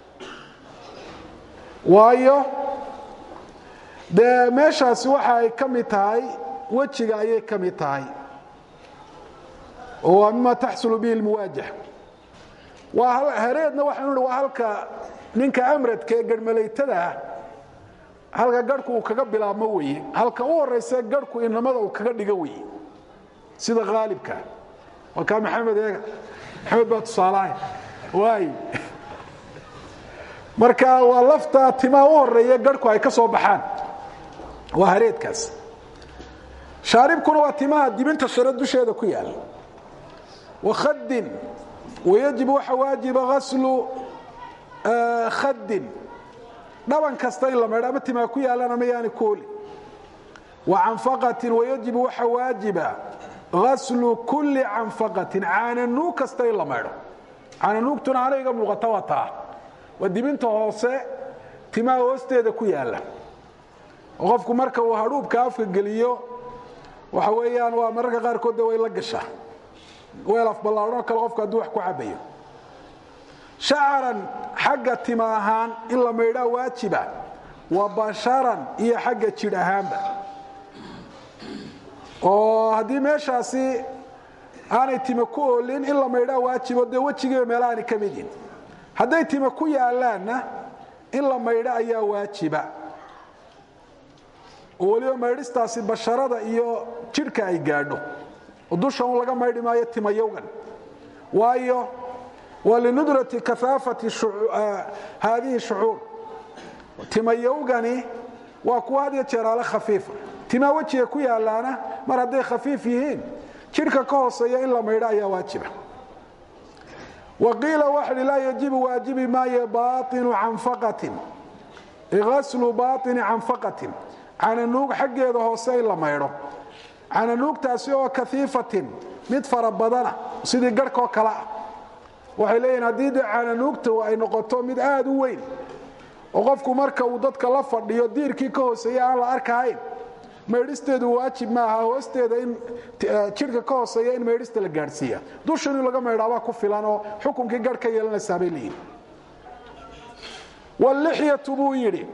waayo dee meeshaasi waxa ay ka mid tahay wejiga ayay ka mid tahay oo waa mima taxsulu bihi lmuwaajah waa hareedna waxaanu hi waa halka ninka amradka ee garhmalaytada ah halka garhku uu kaga bilaabmo weye halka u horaysa garhku inamada uu kaga dhigo weye sida haalibka waa kaa maxamed eega maxamed baa tusaalahay waay marka waa lafta timaa u horeeya garhku ay ka soo baxaan waa hareedkaas shaaribkuna waa timaha dibinta sare dusheeda ku yaala wakhadin wayajib waxa waajiba gaslu khadin dhaban kasta in la maydho ama timaa ku yaalana ma yaani kooli wa canfaqatin wayajibu waxa waajiba gaslu kulli canfaqatin caananuug kasta in la maydho caananuugtuna ana iga muuqata waa taa waa dibinta hoose timaha hoosteeda ku yaala oo qofku marka uu hadhuubka afka geliyo waxa weeyaan waa mararka qaarkood de way la gashaa weel afballaadhanoo kale qofku hadduu wax ku cabayo shacaran xagga tima ahaan in la maydhaa waajiba wa basharan iyo xagga jidh ahaanba oo haddii meeshaasi aanay tima ku oolin in la maydhaa waajibo dee wejigiiba meela aanay ka mid yihin hadday tima ku yaalaanna in la maydho ayaa waajiba oo weliba maydhistaasi basharada iyo jidhka ay gaadho oo dusha un laga maydhi maayo timayowgan waayo waa linudrati kafaafati haadihi shucuur timayowgani waa kuwa had iyo jeeraale khafiifa timaa wejiga ku yaalaana mar hadday khafiif yihiin jidhka ka hooseeya in la maydho ayaa waajiba waqiila waxai laa yajibu waajibi maayo bainu canfaqatin gaslu baini canfaqatin cananuug xaggeeda hoose in la maydho cananuugtaasi oo kaiifatin mid fara badana sidii garhkoo kale ah waxay leeyihin haddii de cananuugtu ay noqoto mid aad u weyn oo qofku marka uu dadka la fadhiyo diirkii ka hooseeya aan la arkahayn maydhisteedu waajib maaha hoosteeda in jidhka ka hooseeya in maydhista la gaadhsiiya dusha in laga maydhaabaa ku filan oo xukunkii garh ka yeelanaysaa bay leeyihin wlixyatu buu yidhi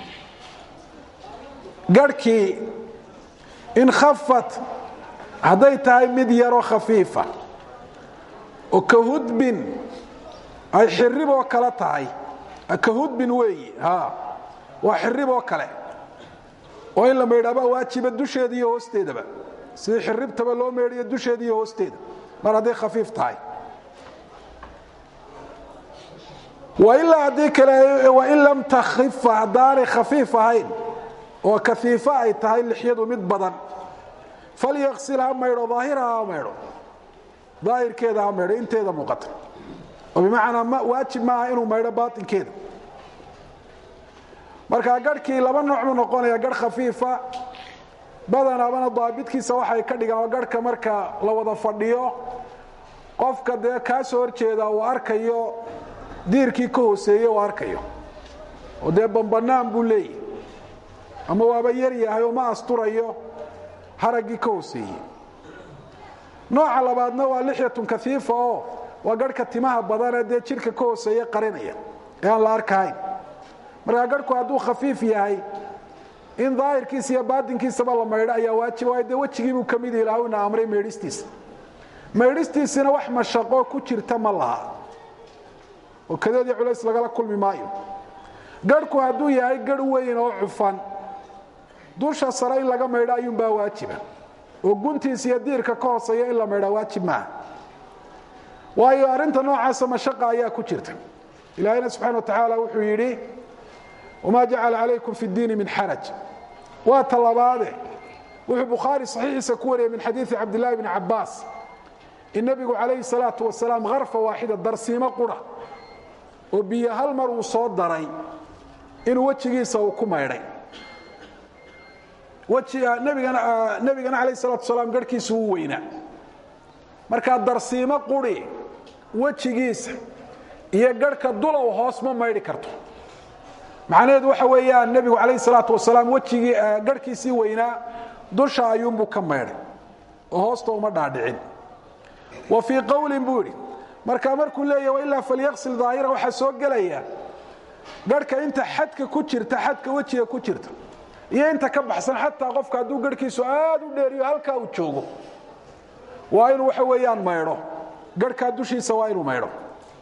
garhkii in khafat hadday tahay mid yaroo khafiifa oo ka hudbin ay xiriboo kale tahay ka hudbin weeyi waa xiriboo kale oo in la maydhaabaa waajiba dusheeda iyo hoosteedaba sidii xiribtaba loo meydhayo dusheeda iyo hoosteeda mar hadday khafiif tahay wailaa haddii kale wain lam takhifa haddaanay khafiif ahayn oo kaiifa ay tahay lixyadu mid badan falyaksil ha maydho daahiraha ha maydho daahirkeeda ha maydho inteeda muuqata oo bimacnaa waajib maaha inuu maydho baainkeeda markaa garhkii laba nooc buu noqonaya garh khafiifa badanaabana daabidkiisa waxay ka dhigaan oo garhka marka la wada fadhiyo qofka dee kaa soo horjeeda uu arkayo diirkii ka hooseeye uu arkayo oo dee bambanaan buu leeyahy ama waaba yar yahay oo ma asturayo haraggii ka hooseeye nooca labaadna waa lixyatun kaiifa oo waa garhka timaha badanee dee jidhka ka hooseeye qarinaya ee aan la arkahayn markaa garhku hadduu khafiif yahay in daahirkiisa iyo baatinkiisaba la maydho ayaa waajib waayo dee wejigiibuu ka mid ilaah ina amray maydhistiisa maydhistiisina wax mashaqo ku jirta ma laha oo kadeedii culays lagala kulmi maayo garhku hadduu yahay garh weyn oo cufan dusha sare in laga maydho ayuunbaa waajiba oo guntiisa iyo diirka ka hooseeya in la maydhaa waajib maaha waayo arrinta noocaasa mashaqa ayaa ku jirta ilaahayna subxana wa tacaala wuxuu yidhi wma jacala calaykum fi اdiini min xaraj waa talabaade wuxuu bukhaari saxiixiisa ku wariyay min xadiidi cabdillahi bni cabaas in nebigu calayhi الsalaau wasalaam harfa waaxida darsiimo qura oo biyo hal mar uu soo daray inuu wejigiisa uu ku maydhay nebigana alayh الsalatu wasalaam garhkiisu uu weynaa markaa darsiimo quri wejigiisa iyo garhka dulow hoos ma maydhi karto macnaheedu waxa weeyaan nebigu calayhi salaatu wasalaam wejigii garhkiisii weynaa dusha ayuunbuu ka maydhay oo hoosta uma dhaadhicin wa fii qowlin buu yidhi markaa markuu leeyahy wailaa falyaqsil daahira waxaa soo gelaya garhka inta xadka ku jirta xadka wejiga ku jirta iyo inta ka baxsan xataa qofka hadduu garhkiisu aad u dheeriyo halkaa uu joogo waa inuu waxa weeyaan maydho garhkaa dushiisa waa inuu maydho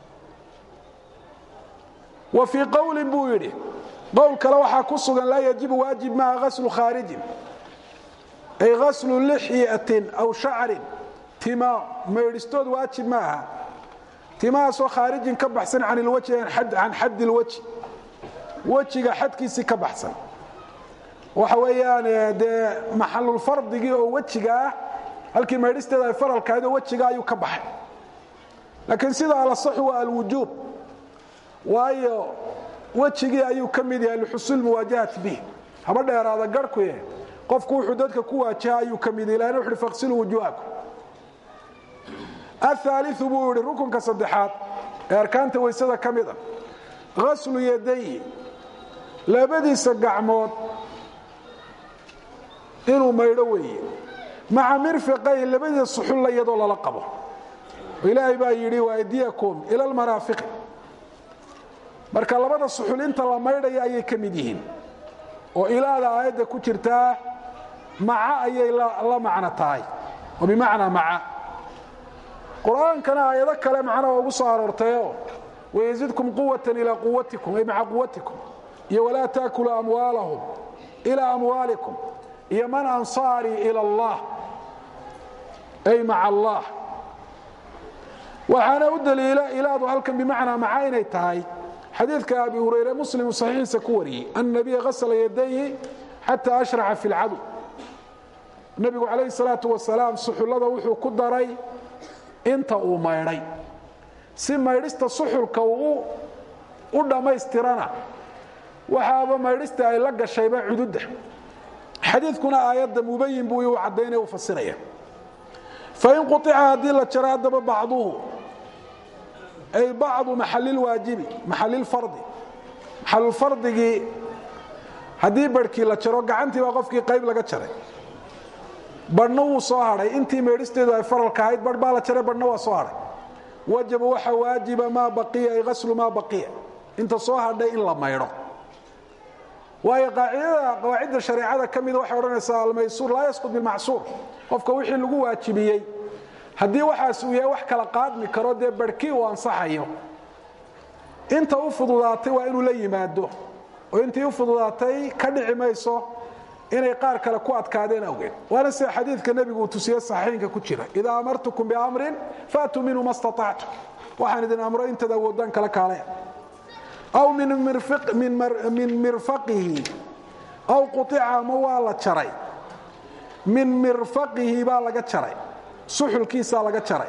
wa fii qowlin buu yidhi qowl kale waxaa ku sugan laa yajibu waajib maaha gaslu khaarijin ay gaslu lixyatin aw shacrin tima maydhistood waajib ma aha timahaasoo khaarijin ka baxsan can ilwajhi can xaddi ilwajhi wejiga xadkiisii ka baxsan waxa weeyaan dee maxalulfardigii oo wejiga ah halkii maydhisteeda ay faralkahayd oo wejiga ayuu ka baxay laakiin sida alasaxu waa alwujuub waayo wejigii ayuu ka mid yahay lixusuul muwaajahati bih haba dheeraada garhkuye qofku wuxuu dadka ku waajaha ayuu ka mid yahy ilahna wuxuuhi faqsiluu wujuuhakum ahaaliu buu yihi rukunka saddexaad ee arkaanta weysada ka mid a gaslu yadayi labadiisa gacmood inuu maydho weeye maca mirfiqayn labadiisa suxulla iyadoo lala qabo ilaahay baa yidhi waaydiyakum ila almaraafiqi marka labada suxul inta la maydhaya ayay ka mid yihiin oo ilaada aayadda ku jirtaa maca ayay la macno tahay oo bimacnaa maca qur-aankana aayado kale macnaha ugu soo aroortayo wayزidkum quwata ilaa quwatikum ay maca quwatikum iyo walaa taakulu amwaalahum ilaa amwaalikum iyo man ansaarii ilى اllah ay maca allah waxaana u daliila ilaadu halkan bimacnaa maca inay tahay xadiidka abi hurayre muslimu saxiixiisa ku wariyey an nabiya hasla yadayhi xata ashraca fi اlcadu nebigu calayhi الsalaaةu wasalaam suxullada wuxuu ku daray inta uu maydhay si maydhista suxulka uu u dhammaystirana waxaaba maydhista ay la gashayba cududda xadiidkuna aayadda mubayin buu u caddaynaya u fasiraya fain quطica haddii la jaro haddaba bacduhu ay bacdu maxalilwaajibi maxalilfardi maxalulfardigii haddii barhkii la jaro gacantii baa qofkii qayb laga jaray badhna wuu soo hadhay intii meedhisteedu ay faralka ahayd barh baa la jaray badhna waa soo hadhay wajaba waxa waajiba maa baqiya ay gaslu maa baqiya inta soo hadhay in la maydho waayo qaacidada qawaacidda shareecada ka mida waxay odhanaysaa almaysuur laa yasqud bilmacsuur qofka wixii lagu waajibiyey haddii waxaas uu yahay wax kala qaadmi karo dee barhkii uu ansaxayo inta u fududaatay waa inuu la yimaado oo intii u fududaatay ka dhici mayso inay qaar kale ku adkaadeen awgeed waana sida xadiidka nebigu uu tusiye saxiixinka ku jira idaa amartukum biamrin faatuu minhu ma staطactum waxaan idin amro intaad awoodaan kala kaalaya aw min mirfaqihi aw quطica ama waa la jaray min mirfaqihi baa laga jaray suxulkiisaa laga jaray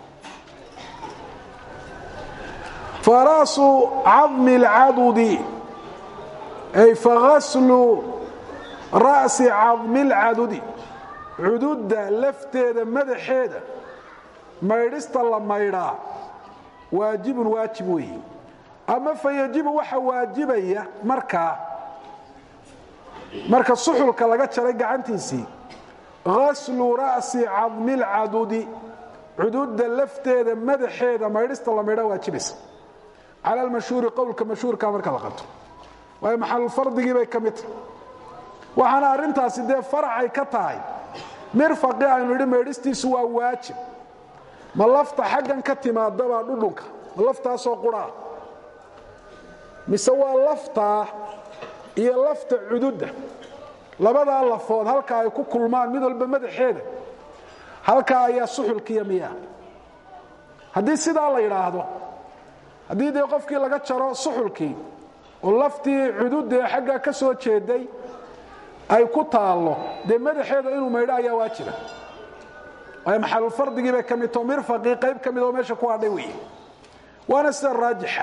faraasu cadmi اlcadudi ay fagaslu ra'si cadmi اlcadudi cududda lafteeda madaxeeda maydhista la maydhaa waajibun waajib weeye ama fa yajibu waxa waajibaya markaa marka suxulka laga jaray gacantiisii gaslu ra'si cadmi اlcadudi cududda lafteeda madaxeeda maydhista la maydhaa waajibaysa cala almashhuuri qowlka mashhuurka marka la qabto waayo maxalulfardigii bay ka mid tahay waxaana arrintaasi dee faracay ka tahay mirfaqi aynu idhi maydhistiisu waa waajib ma lafta xaggan ka timaadabaa dhudhunka ma laftaasoo quraa mise waa laftaa iyo lafta cududda labadaa lafood halka ay ku kulmaan mid walba madaxeeda halkaa ayaa suxulkiiya miyaa haddii sidaa la yidhaahdo haddii dee qofkii laga jaro suxulkii oo laftii cududda ee xaggaa ka soo jeeday ay ku taallo dee madaxeeda inuu maydho ayaa waajiba waayo maxalulfardigii bay ka mid tao mirfaqii qayb ka mid oo meesha ku hadhay weeye waana sida raajixa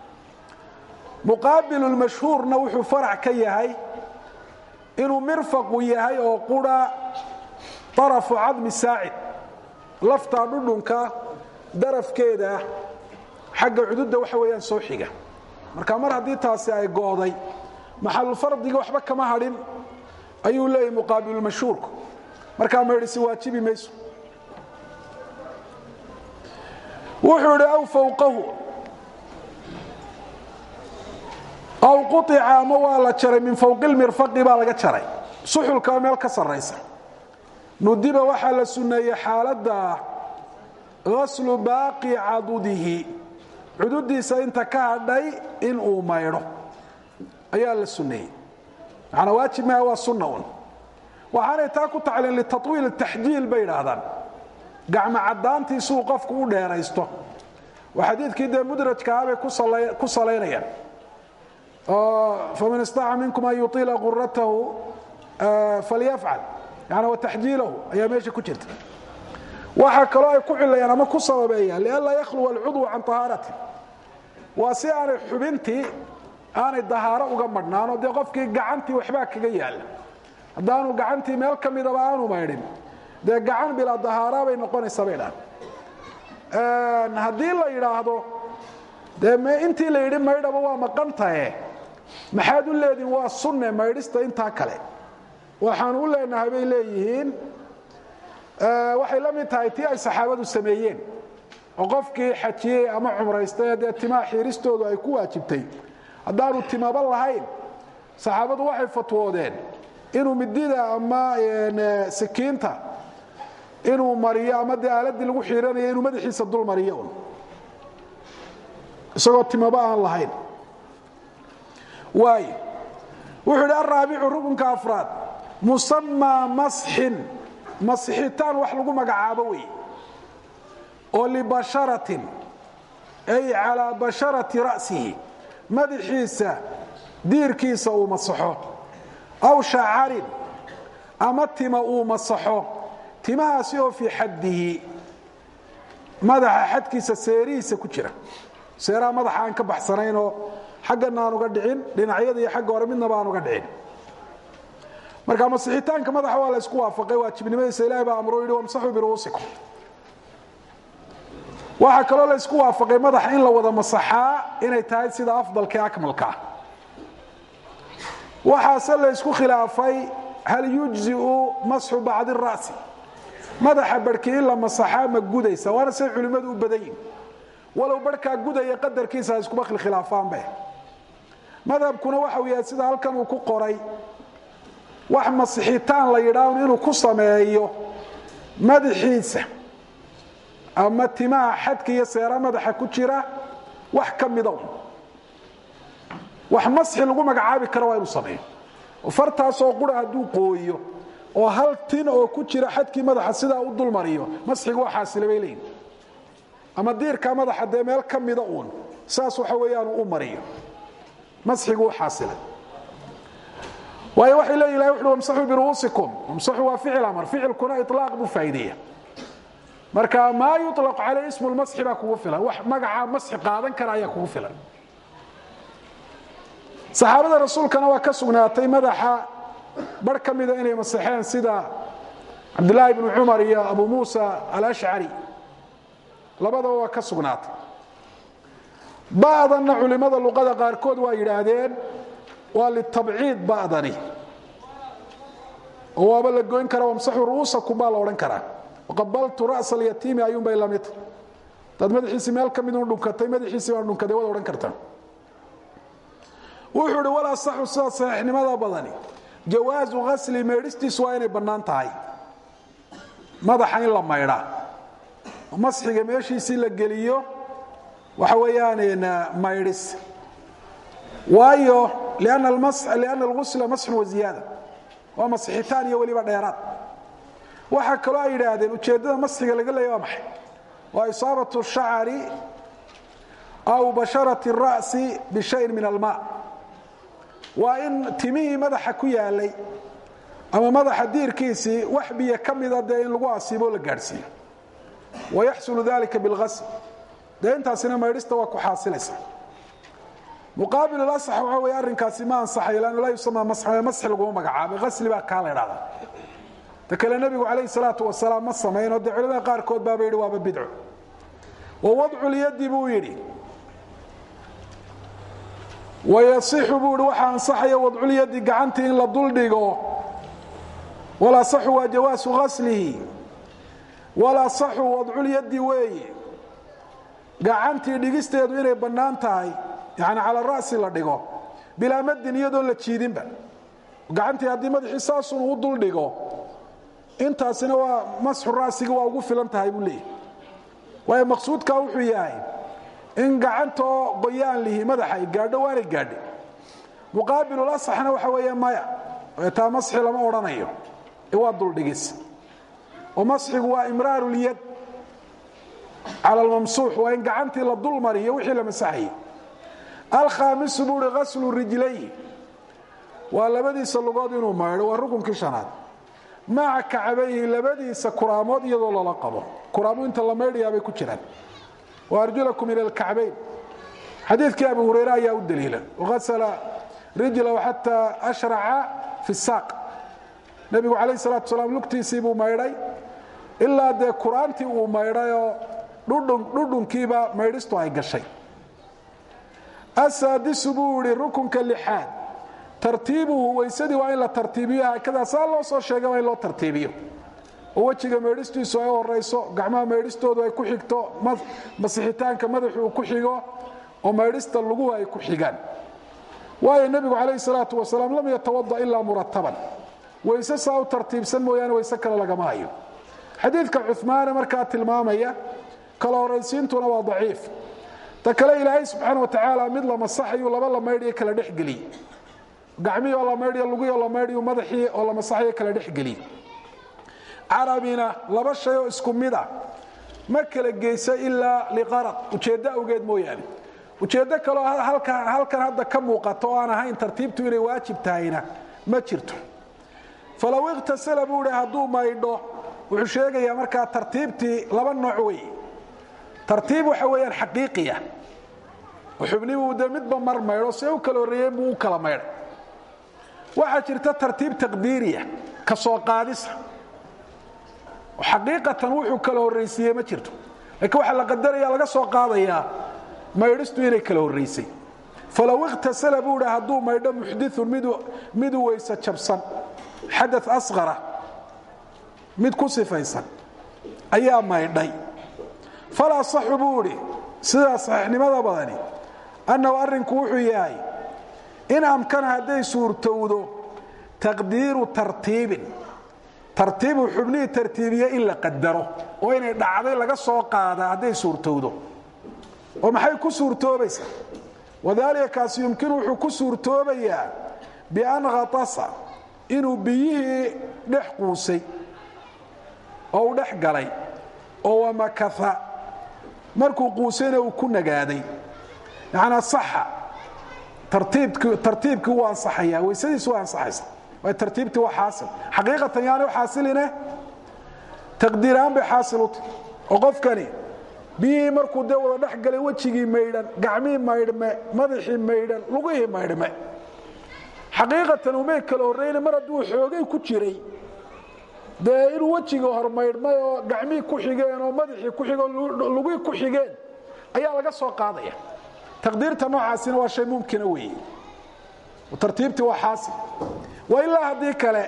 muqaabilulmashhuurna wuxuu farac ka yahay inuu mirfaqu yahay oo qura arafu cadmi saacid laftaa dhudhunka darafkeeda xagga cududa waxa weeyaan soo xiga marka mar haddii taasi ay go'day maxalufardiga waxba kama hadhin ayuu leeyahy muqaabilulmashhuurku markaa maydhisi waajibi mayso wuxuu idhi aw fawqahu aw quطica ama waa la jaray min fawqi lmirfaqi baa laga jaray suxulkaa meel ka sarraysa nudiba waxaa la sunneeyey xaaladda gaslu baaqi cadudihi cududiisa inta ka hadhay in uu maydho ayaa la sunneeyey macanaa waajib maha waa sunna un waxaanay taa ku tacliin litawiil taxjiil bay idhaahdaan gacmo caddaantii siuu qofku u dheeraysto oo xadiidkii dee mudrajkaha bay ku salaynayaan faman istaca minkum an yuطila quratahu falyafcal yani wataxjiilahu ayaa meesha ku jirta waxaa kaloo ay ku cilayaan ama ku sababeeyaan lianlaa yakhluwa alcudwu can طahaarati waa si aanay xubintii aanay dahaaro uga madhnaano dee qofkii gacantii waxbaa kaga yaala haddaanu gacantii meel ka midaba aanu maydhin dee gacan bilaa dahaara bay noqonaysaa bay dhahan haddii la yidhaahdo dee intii la yidhi maydhaba waa maqan tahe maxaad u leedihin waa sunne maydhista intaa kale waxaanu u leenahay bay leeyihiin waxay la mid tahay tii ay saxaabadu sameeyeen oo qofkii xajiyey ama cumraystay dee timaa xiiristoodu ay ku waajibtay haddaanu timaba lahayn saxaabadu waxay fatwoodeen inuu midida ama sikiinta inuu mariyo ama dee aaladii lagu xiiranayo inuu madaxiisa dul mariyo un isagoo timaba aan lahayn waay wuxuu idhi araabicu rukunka afraad musamaa masxin masixitaan wax lagu magacaabo wey oo libasharatin ay calaa basharati ra'sihi madaxiisa diirkiisa uu masaxo aw shacarin ama tima uu masaxo timahaasi oo fii xaddihi madaxa xadkiisa seerihiisa ku jira seeraha madaxa aan ka baxsanaynoo xaggana aan uga dhicin dhinacyada iyo xagga hore midnaba aan uga dhicin marka masixitaanka madaxa waa la isku waafaqay waajibnimadiisa ilahi baa amro yidhi wamsaxuu biru'uusikum waxaa kaloo la isku waafaqay madaxa in la wada masaxaa inay tahay sida afdalka ee akmalka ah waxaase la ysku khilaafay hal yujziu masxu bacdi ra'si madaxa barhkii in la masaxaa ma gudaysa waana say culimmadu u badan yihin walow barhkaa gudaya qadarkiisa ha iskuma khilaafaanbe madhabkuna waxau yahay sida halkan uu ku qoray wax masixitaan la yidhaahn inuu ku sameeyo madaxiisa ama timaha xadka iyo seera madaxa ku jira wax ka mida un wax masxi lagu magacaabi karo waa inuu sameeyo oo fartaasoo qura hadduu qooyo oo hal tin oo ku jira xadkii madaxa sidaa u dul mariyo masxigu waa xaasila bay leeyihin ama diirka madaxa dee meel ka mida uun saas waxa weeyaanu u mariyo masxigu u xaasilay waayo waxay leeyihin ilahi wuxuhi wamsaxuu biru'uusikum wamsaxuu waa ficil amar ficilkuna ilaaq buu faa'iideeya marka maa yuطlaq calay ismu lmasxi baa kugu filan wax magaca masxi qaadan kara ayaa kugu filan saxaabada rasuulkana waa ka sugnaatay madaxa bar ka mida inay masaxeen sida cabdulaahi bnu cumar iyo abu muusa alashcari labadaba waa ka sugnaatay ba'danna culimada luqada qaarkood waa yidhaahdeen waa litabciid ba'dani oo waaba la goyn karaa wamsaxu ru'uusakum baa la odhan karaa qabaltu ra'sa alyatiimi ayuunbay la mid dad madaxiisii meel ka midun dhunkatay madaxiisii baan dhunkaday waad odhan kartaa wuxuu ihi walaa saxu sida saxiixnimada badani jawaasu hasli maydhistiisu waa inay bannaan tahay madaxa in la maydhaa masxiga meeshiisii la geliyo waxa weeyaan maydhis waayo lianna algusla masxun wa ziyaada waa masixitaan iyo weliba dheeraad waxaa kaloo ay yidhaahdeen ujeeddada masxiga laga leeya waa maxay waa isaabatu shacari aw basharati ra'si bishayin min almaa waa in timihii madaxa ku yaalay ama madaxa diirkiisii wax biyo ka mida dee in lagu asiiboo la gaadhsiiyo wayaxsulu dalika bilgasl dee intaasina maydhista waa ku xaasilaysa muqaabil asax waxa wey arrinkaasi ma ansaxayo lannu laa yusama masxi laguma magacaabay asli baa kaa la idhahdaa ta kale nebigu calayh salaatu wasalaam ma samaynoo dee culimada qaarkood baaba yidhi waaba bidco wa wadcu lyadi buu yidhi wayasixu buu ihi waxaa ansaxaya wadculyadi gacantii in la duldhigo walasaxu waa jawaasu gaslihi walasaxu wadculyadi weeye gacantii dhigisteedu inay bannaan tahay yani cala ra'si la dhigo bilaa madin iyadoon la jiidinba gacantii haddii madaxii saasun uu duldhigo intaasina waa masxu ra'siga waa ugu filan tahay buu leeyahy waayo maqsuudkaa wuxuu yahay in gacantoo qoyaan lihi madaxa ay gaadho waanay gaadhi muqaabilul asaxna waxa weeye maya taa masxi lama odhanayo ee waa duldhigis oo masxigu waa imraarulyad cala almamsuux waa in gacantii la dul mariyo wixii la masaxayay alkhaamisu buu uhi ghaslu rijlayhi waa labadiisa lugood inuu maydho waa rukunkii shanaad maca kacabayhi labadiisa kuraamood iyadoo lala qabo kuraamu inta la maydhayaabay ku jiraan wa arjulakum ila alkacbayn xadiidkii abu hureyre ayaa u daliila waghasala rijlahu xataa ashraca fi saaq nebigu calayh salatu salaam lugtiisii buu maydhay ilaa dee kuraantii uu maydhayoo dhudhunkiiba maydhistu ay gashay asaadisu buu ihi rukunka lixaad tartiibuhu weysadii waa in la tartiibiyo haakadaa saa loo soo sheegay waa in loo tartiibiyo oo wejiga maydhistiisu ay horayso gacmaha maydhistoodu ay ku xigto masixitaanka madaxu uu ku xigo oo maydhista luguhu ay ku xigaan waayo nebigu calayhi salaatu wasalaam lam yatawada ilaa murataban weyse saa u tartiibsan mooyaane weyse kale lagama hayo xadiidka cumaane markaa tilmaamaya kala horaysiintuna waa daciif ta kale ilaahay subxaana watacaala mid la masaxayu laba la maydhiyo kala dhexgeliy gacmihii oo la maydhiyo lugihii oo la maydhiyo madaxii oo la masaxayo kala dhexgeliy carabina laba shay oo isku mid ah ma kala geyso ilaa liqarad ujeeddo awgeed mooyaane ujeeddo kaleo halkan hadda ka muuqato oo aan ahayn tartiibtu inay waajib tahayna ma jirto falow ikhtasala buu hi hadduu maydho wuxuu sheegayaa markaa tartiibtii laba nooc wey tartiib waxa weeyaan xaqiiqiya xubnibuu dee midba mar maydho see u kala horreeyeen buu u kala maydhay waxaa jirta tartiib taqdiiriya ka soo qaadisa xaqiiqatan wuxuu kala horraysiiye ma jirto laakiin waxaa la qadaraya laga soo qaadayaa maydhistu inay kala horraysay falow ikhtasala buu hi hadduu maydho muxdiun midu weyse jabsan xada asqara mid ku sifaysan ayaa maydhay falaa saxu buu idhi sidaa saxiixnimada badani annahu arrinku wuxuu yahay in amkana hadday suurtowdo taqdiiru tartiibin tartiibu xubnihii tartiibiye in la qadaro oo inay dhacday laga soo qaadaa hadday suurtowdo oo maxay ku suurtoobaysaa wadaalika kaasi yumkinu wuxuu ku suurtoobayaa bian khatasa inuu biyihii dhex quusay oo uu dhex galay oo wamakaa markuu quusayna uu ku nagaaday yanaa saxa tartiibkii wuu ansaxaya weysadiisi waa ansaxaysa waay tartiibtii waa xaasil xaqiiqatan yaani u xaasiline taqdiirahaan bay xaasil u tahy oo qofkani biyihii markuu dee wada dhex galay wejigii maydhan gacmihii maydhme madaxii maydhan lugihii maydhme xaqiiqatan umay kala horrayna mar hadduu xoogay ku jiray dee inuu wejigii hormaydhmay oo gacmihii ku xigeen oo madaxii ku xigeen oo lugihii ku xigeen ayaa laga soo qaadaya taqdiirta noocaasina waa shay mumkina weeye tartiibtii waa xaasil wa ilaa haddii kale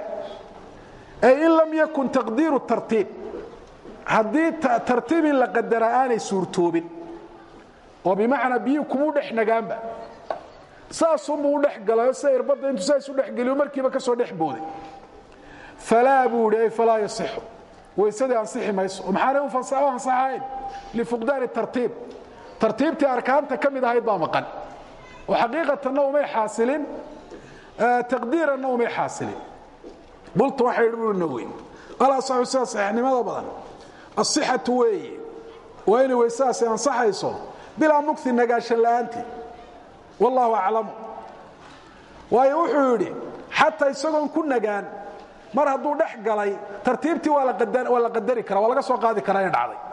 ay in lam yakun taqdiiru tartiib haddii tartiib in la qadaraa aanay suurtoobin oo bimacnaa biyihii kumuu dhex nagaanba saasunbuu u dhex galayo sida irbadda intuu saa isu dhexgeliyo markiiba ka soo dhex booday falaa buu ihi ay falaa yasixu weysadii ansixi mayso oo maxaanay u ansaxayn lifuqdaani tartiib tartiibtii arkaanta ka mid ahayd baa maqan oo xaqiiqatanna umay xaasilin taqdiiranna umay xaasilin bultu waxay ui naweyn alasaxu sida saxiixnimada badan asixatu weeye waa inay weysadaasi ansaxayso bilaa mugti nagaashan la'aantii wallaahu aclamu waayo wuxuu yidhi xataa isagoon ku nagaan mar hadduu dhex galay tartiibtii waa la qadari kara waa laga soo qaadi karaa inay dhacday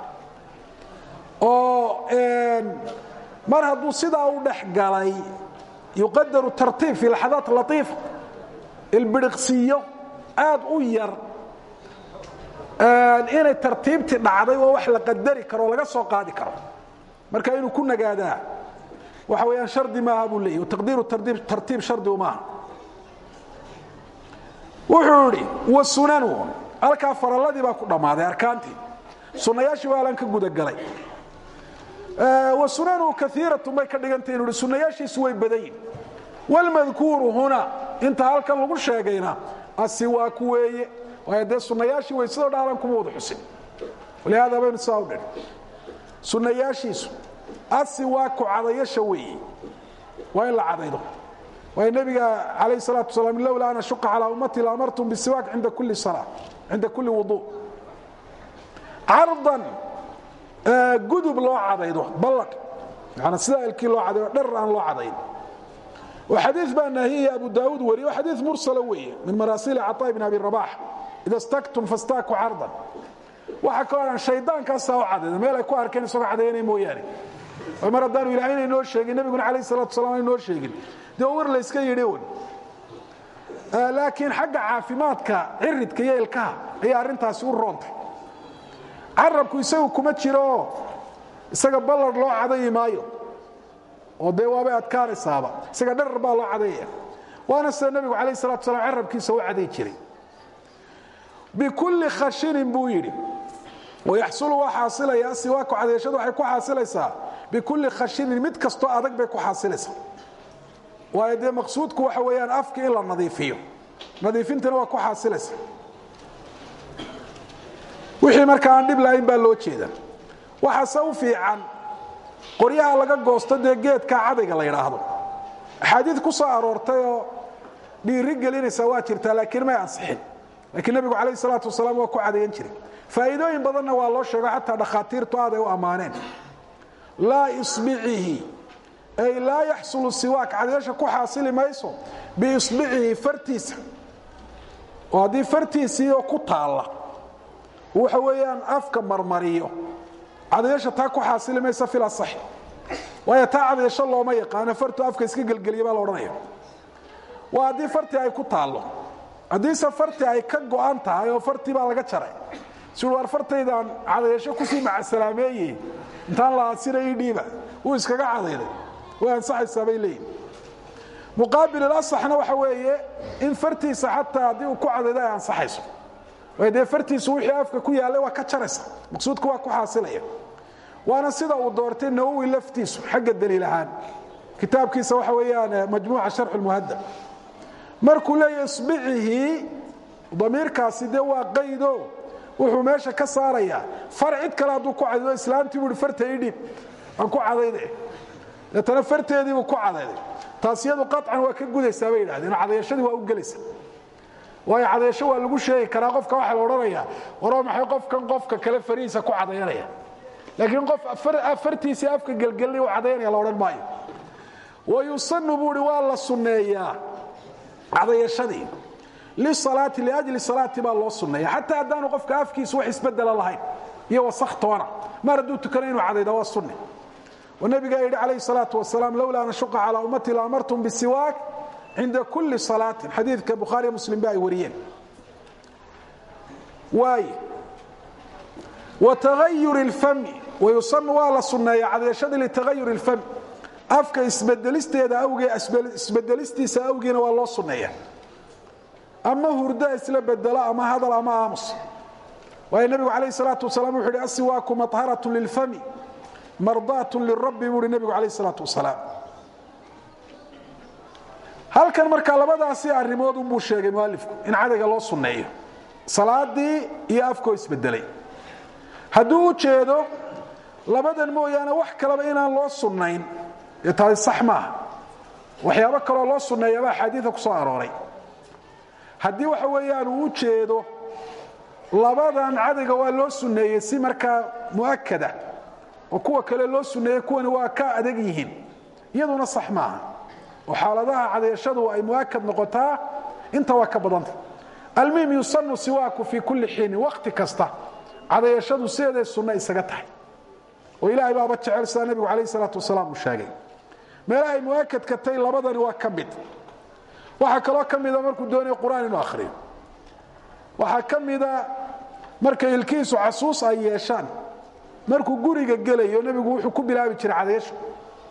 oo mar hadduu sidaa u dhex galay yuqadaru tartiib fi laxadaat latiifa ilbiriqsiyo aad u yar inay tartiibtii dhacday waa wax la qadari karo oo laga soo qaadi karo marka inuu ku nagaadaa waxa weeyaan shardi maaha buu leeyahy taqdiiru tartiib shardigu maaha wuxuu idhi wasunanu halkaa faralladii baa ku dhammaaday arkaantii sunnayaashii waa alan ka gudagalay wasunanu kaiiratun bay ka dhigantay inu hi sunnayaashiisu way badan yihin wlmadkuuru huna inta halkan lagu sheegayna asiwaaku weeye waayo dee sunnayaashii waysadoo dhaalan kuma wada xusin walihaada baynu sidaa u dhin sunnayaashiisu asiwaaku cadayasha weeye waa in la cadaydo waayo nebiga calayh salaatu wasalaam lowlaa an ashuqa calaa ummati laamartum bisiwaak cinda kulli salaa cinda kulli wuduu cardan gudub loo cadaydo ballaq yani sida ilkii loo cadaydo dherar aan loo cadayn xadii baa naahiya abu daauud wariye xadii mursala weeye min maraasiili caطaa bn abi rabax ida staktum fastaaku cardan waxa kaloo dhan shaydaankaasaa u cadayda meel ay ku arkeen isagoo cadayanay mooyaane mar haddaanu ilaahayna inoo sheegin nebiguna alayh salatu salam inoo sheegin dee war layska yidhi un laakiin xagga caafimaadka ciridka iyo ilkaha ayaa arrintaasi u roontay carabku isagu kuma jiro isaga ballar loo cadayi maayo oo dee waabay adkaanaysaaba isaga dharar baa loo cadayaya waana sida nebigu calayh salatu salam carabkiisa u caday jiray bikulli khashinin buu yidhi wayaxsulu waa xaasilaya siwaaku cadayashadu waxay ku xaasilaysaa bikulli khashinin mid kastoo adag bay ku xaasilaysaa waayo dee maqsuudku waxa weeyaan afki in la nadiifiyo nadiifintana waa ku xaasilaysa wixii marka aan dhib lahayn baa loo jeeda waxaase u fiican qoryaha laga goosto dee geedka cadayga la yidhaahdo axaadiid ku soo aroortay oo dhiiri gelinaysa waa jirtaa laakiin may ansixin laakiin nebigu calayh salaatu wasalaam waa ku cadayan jiray faa'iidooyin badanna waa loo sheego xataa dhakhaatiirtu aad ay u ammaaneen laa isbicihi ay laa yaxsulu siwaak cadayasha ku xaasili mayso biisbicihi fartiisa oo haddii fartiisii oo ku taalla waxa weeyaan afka marmariyo cadayasha taa ku xaasili maysa fil asaxi waayo taa cadayasho looma yaqaano fartu afka iska gelgeliya baa la odhanaya waa haddii fartii ay ku taallo haddiise fartii ay ka go'an tahay oo fartii baa laga jaray siu waar fartaydaan cadayasho kusii macasalaameeye intaan la aasina ii dhiiba wuu iskaga cadayday way ansaxaysaa bay leeyihin muqaabil ilasaxna waxa weeye in fartiisa xataa haddii uu ku cadaydo ay ansaxayso way dee fartiisu wixii afka ku yaallay waa ka jaraysa maqsuudka waa ku xaasilaya waana sida uu doortay nawowi laftiisu xagga daliil ahaan kitaabkiisa waxa weeyaan majmuuca sharx lmuhadab markuu leeyahy isbicihi damiirkaasi dee waa qaydo wuxuu meesha ka saarayaa far cid kale hadduu ku cadaydo islaamtii buu hi farta ii dhiib aan ku cadayde deetana farteediibuu ku cadayday taas iyadu qaطcan waa ka gudaysaa bay yidhahdeen cadayashadii waa u gelaysa waayo cadayasho waa lagu sheegi karaa qofka waxaa la odhanaya waroo maxay qofkan qofka kale farihiisa ku cadayanaya laakiin qof fartiisii afka gelgelnay u cadayanaya la odhan maayo wayusanu buu hi waa la sunneeyaa cadayashadii lisalaati liajli salaati baa loo sunneeya xataa haddaanu qofka afkiisu wax isbedela lahayn iyo wasakh toona mar hadduu tukana inuu cadayda waa sunne oo nabigaa yidhi calayh salaatu wasalaam lowlaa an ashuqa calaa ummati laamartum bisiwaak cinda kulli salaatin xadiidka bukhaariyo muslim ba ay wariyeen waay wa tagayuri اlfami wayusanu waa la sunneeya cadayashadii litagayuri اlfami afka isbedelisteeda awgee isbedelistiisa awgiina waa loo sunneeya ama hurda isla bedelo ama hadal ama aamus waayo nebigu calayh salaatu wasalaam wuxu uhi asiwaaku maطharatun lilfami mardaatun lirabbi buu uhi nebigu calayh salaatu wasalaam halkan markaa labadaasi arrimood unbuu sheegay mualifku in cadayga loo sunneeyo salaadii iyo afkoo isbedelay hadduu u jeedo labadan mooyaane wax kaleba inaan loo sunnayn dee taasi sax maaha waxyaabo kaloo loo sunneeyaba axaadiida ku soo arooray haddii waxa weeyaan uu u jeedo labadan cadayga waa loo sunneeyey si markaa mu'akada oo kuwa kale loo sunneeyey kuwani waa ka adag yihiin iyaduna sax maaha oo xaaladaha cadayashadu ay muakad noqotaa inta waa ka badanta almuhim yusanu siwaaku fii kulli xiinin wakti kasta cadayashadu sideeday sunno isaga tahay oo ilaahay baaba jecel sidaa nebigu calayh salaatu wasalaam uu sheegay meelaha ay muakadka tay labadani waa ka mid waxaa kaloo ka mida markuu doonayo qur-aan inuu akhriyo waxaa ka mida markay ilkihiisu casuus ay yeeshaan markuu guriga gelayo nebigu wuxuu ku bilaabi jiray cadayasho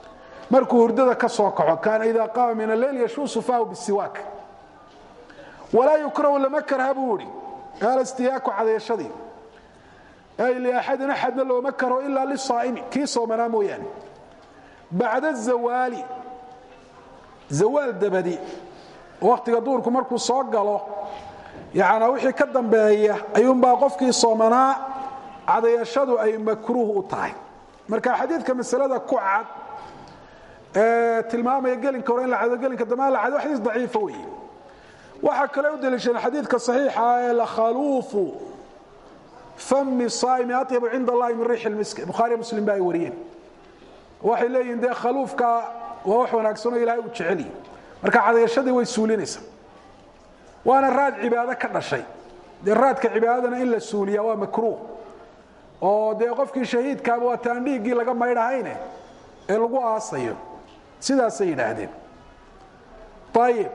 markuu hurdada ka soo kaco kaana idaa qaama min alleyl yashuusu fahu bisiwaak walaa yukrahu lama karha buu ihi alstiyaaku cadayashadii ay liaxadin axadna looma karo ilaa lisaa'imi kii soomanaa mooyaane bacda zawaali zawaal dabadi wakhtiga duurku markuu soo galo yanaa wixii ka dambeeya ayuunbaa qofkii soomanaa cadayashadu ay makruuh u tahay marka xadiidka masalada ku cad ee tilmaamaya gelinka hore in la cado gelinka dambe la cado xadiis daciifa weeye waxaa kale u daliishadeen xadiidka saxiixa ee lakhaluufu fami saa'imi atyabu cinda allahi min riixi lmisk bukhaariya muslim ba ay wariyeen waxay leeyihin dee khaluufka waa wax wanaagsanoo ilahay u jeceliy marka cadayashadii way suulinaysaa waana raad cibaado ka dhashay dee raadka cibaadadana in la suuliya waa makruuh oo dee qofkii shahiidkaaba waa taan dhiiggii laga maydhahayne ee lagu aasayo sidaasay yidhaahdeen ayib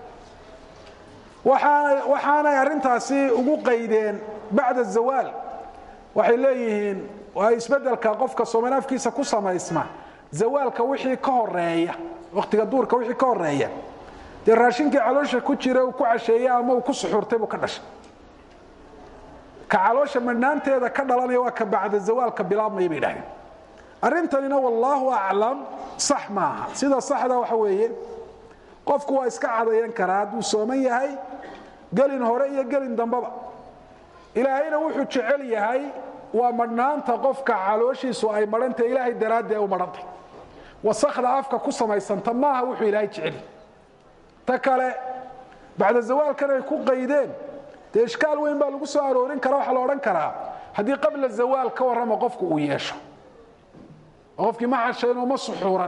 waxaanay arrintaasi ugu qaydeen bacda zawaal waxay leeyihiin waa isbeddelka qofka soomanaafkiisa ku samaysma zawaalka wixii ka horeeya wakhtiga duurka wixii ka horeeya dee raashinkii caloosha ku jira uu ku casheeye ama uu ku suxuurtay buu ka dhashay ka caloosha madhnaanteeda ka dhalanaya waa ka bacda zawaalka bilaabmaya bay idhahdeen arrintanina wallaahu aclam sax maaha sida saxda waxa weeye qofku waa iska cadayan karaa hadduu sooman yahay gelin hore iyo gelin dambaba ilaahayna wuxuu jecel yahay waa madhnaanta qofka calooshiisu ay madhantah ilaahay daraaddii ay u madhantay wasakda afka ku samaysanta maaha wuxuu ilaahay jeceli ta kale bacda zawaalkan ay ku qaydeen dee ishkaal weyn baa lagu soo aroorin kara waxaa la odhan karaa haddii qabla zawaal ka warrama qofku uu yeesho oo qofkii ma cashaynoo ma suxuuran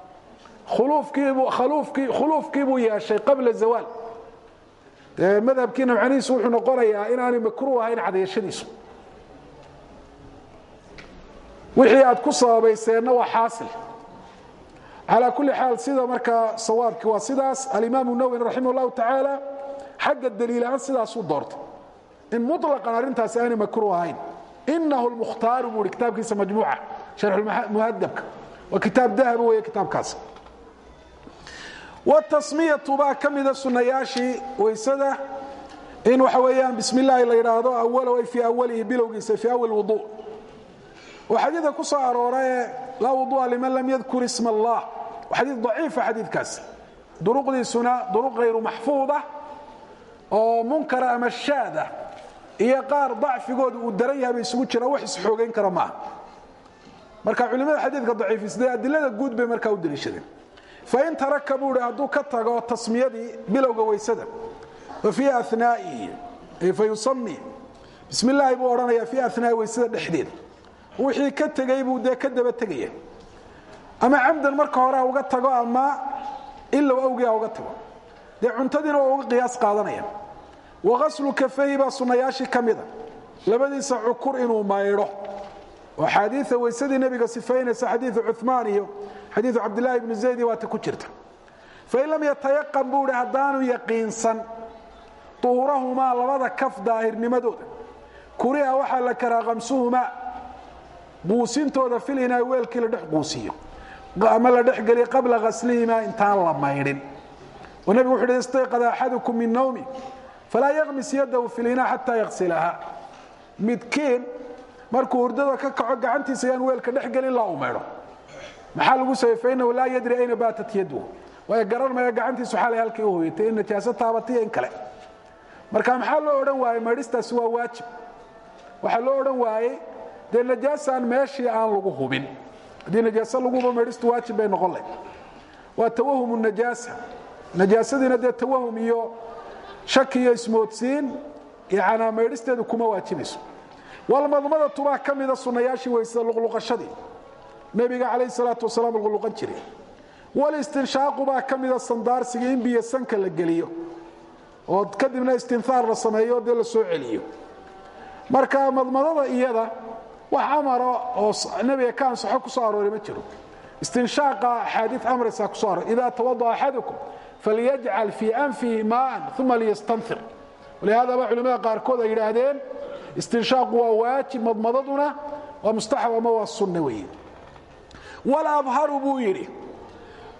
khuluufkiibuu yeeshay qabla zawaal dee madhabkiina macnihiisu wuxuu noqonayaa inaanay makruuh ahayn cadayashadiisu wixii aad ku sababayseenna waa xaasil calaa kulli xaal sida markaa sawaabkii waa sidaas alimaamu nawwi raximah llahu tacaala xagga daliilahaan sidaasuu doortay in muطlaqan arrintaasi aanay makruuh ahayn inahu lmukhtaaru buu hi kitaabkiisa majmuuca sharxumuhadabka waa kitaab dahaba weeye kitaabkaas watasmiyatu baa ka mida sunnayaashii waysada in waxa weeyaan bismi illaahi la yidhaahdo awalow ay fii awalihi bilowgiisa fii awal wudu oo xadiidka ku soo aroorae laa wudu'a liman lam yadkur isma allah waa xadiid daciifa xadiidkaasi duruqdiisuna duruq hayru maxfuuda oo munkara ama shaada iyo qaar dacfigooda uu daran yahay bay isugu jiraan wax isxoogayn kara maaha marka culimada xadiidka daciifisday adilada guud bay markaa u deliishadeen fain taraka buu hi hadduu ka tago tasmiyadii bilowga weysada fa fii anaa'ihi fayusami bismi illaahi buu odhanaya fii anaa'i weysada dhexdeeda wixii ka tegey buu dee ka daba tegaya ama camdan marka hore ha uga tago ama ilow awgii ha uga tago dee cuntadiina waa uga qiyaas qaadanaya waaslu kafayhi baa sunnayaashii ka mida labadiisa cukur inuu maydho oo xaadiia weysadii nebiga sifaynaysa xadiiu cumaan iyo xadiiu cabdilaahi bni zaydi waata ku jirta fain lam yatayaqan buu hi haddaanu yaqiinsan duhurahumaa labada kaf daahirnimadooda kuriha waxaa la karaa kamsuhumaa quusintooda filinaa weelkii la dhex quusiyo ama la dhexgeliya qabla haslihimaa intaan la maydhin oo nebigu wuxu uhi istayqada axadukum min nawmi falaa yaqmis yadahu filinaa xataa yaqsilaha midkiin markuu hurdada ka kaco gacantiisa yaan weelka dhexgelin ilaa uu maydho maxaa lagu sabay fainahu laa yadri ayna baatat yadhu waayo garan maya gacantiisu xalay halkii u hoyatay in najaaso taabatiyo in kale marka maxaa loo odhan waayey maydhistaasi waa waajib waxaa loo odhan waayey dee najaasaan meeshii aan lagu hubin haddii najaaso lagu hubo maydhistu waajib bay noqon layd waa tawahum najaasa najaasadiina dee tawahum iyo shaki iyo ismoodsiin yanaa maydhisteedu kuma waajibayso walmadmadatu baa ka mida sunnayaashii weysada luqluqashadii nebiga calayh salaatu wasalaam luqluqan jiray walistinshaaqu baa ka mida sandaarsiga in biyo sanka la geliyo oo kadibna istinhaar la sameeyo dee la soo celiyo marka madmadada iyada wax amara oo nebiga ka ansaxo ku soo aroori ma jiro istinshaaqa axaadii amraysaa ku so aroor ida tawada'a axadukum falyajcal fii anfihi maaan uma liyastanfir walihaadaba culimmada qaarkood ay yidhaahdeen istinshaaqu waa waajib madmadaduna waa mustaxab ama waa sunne weeye walabharu buu yidhi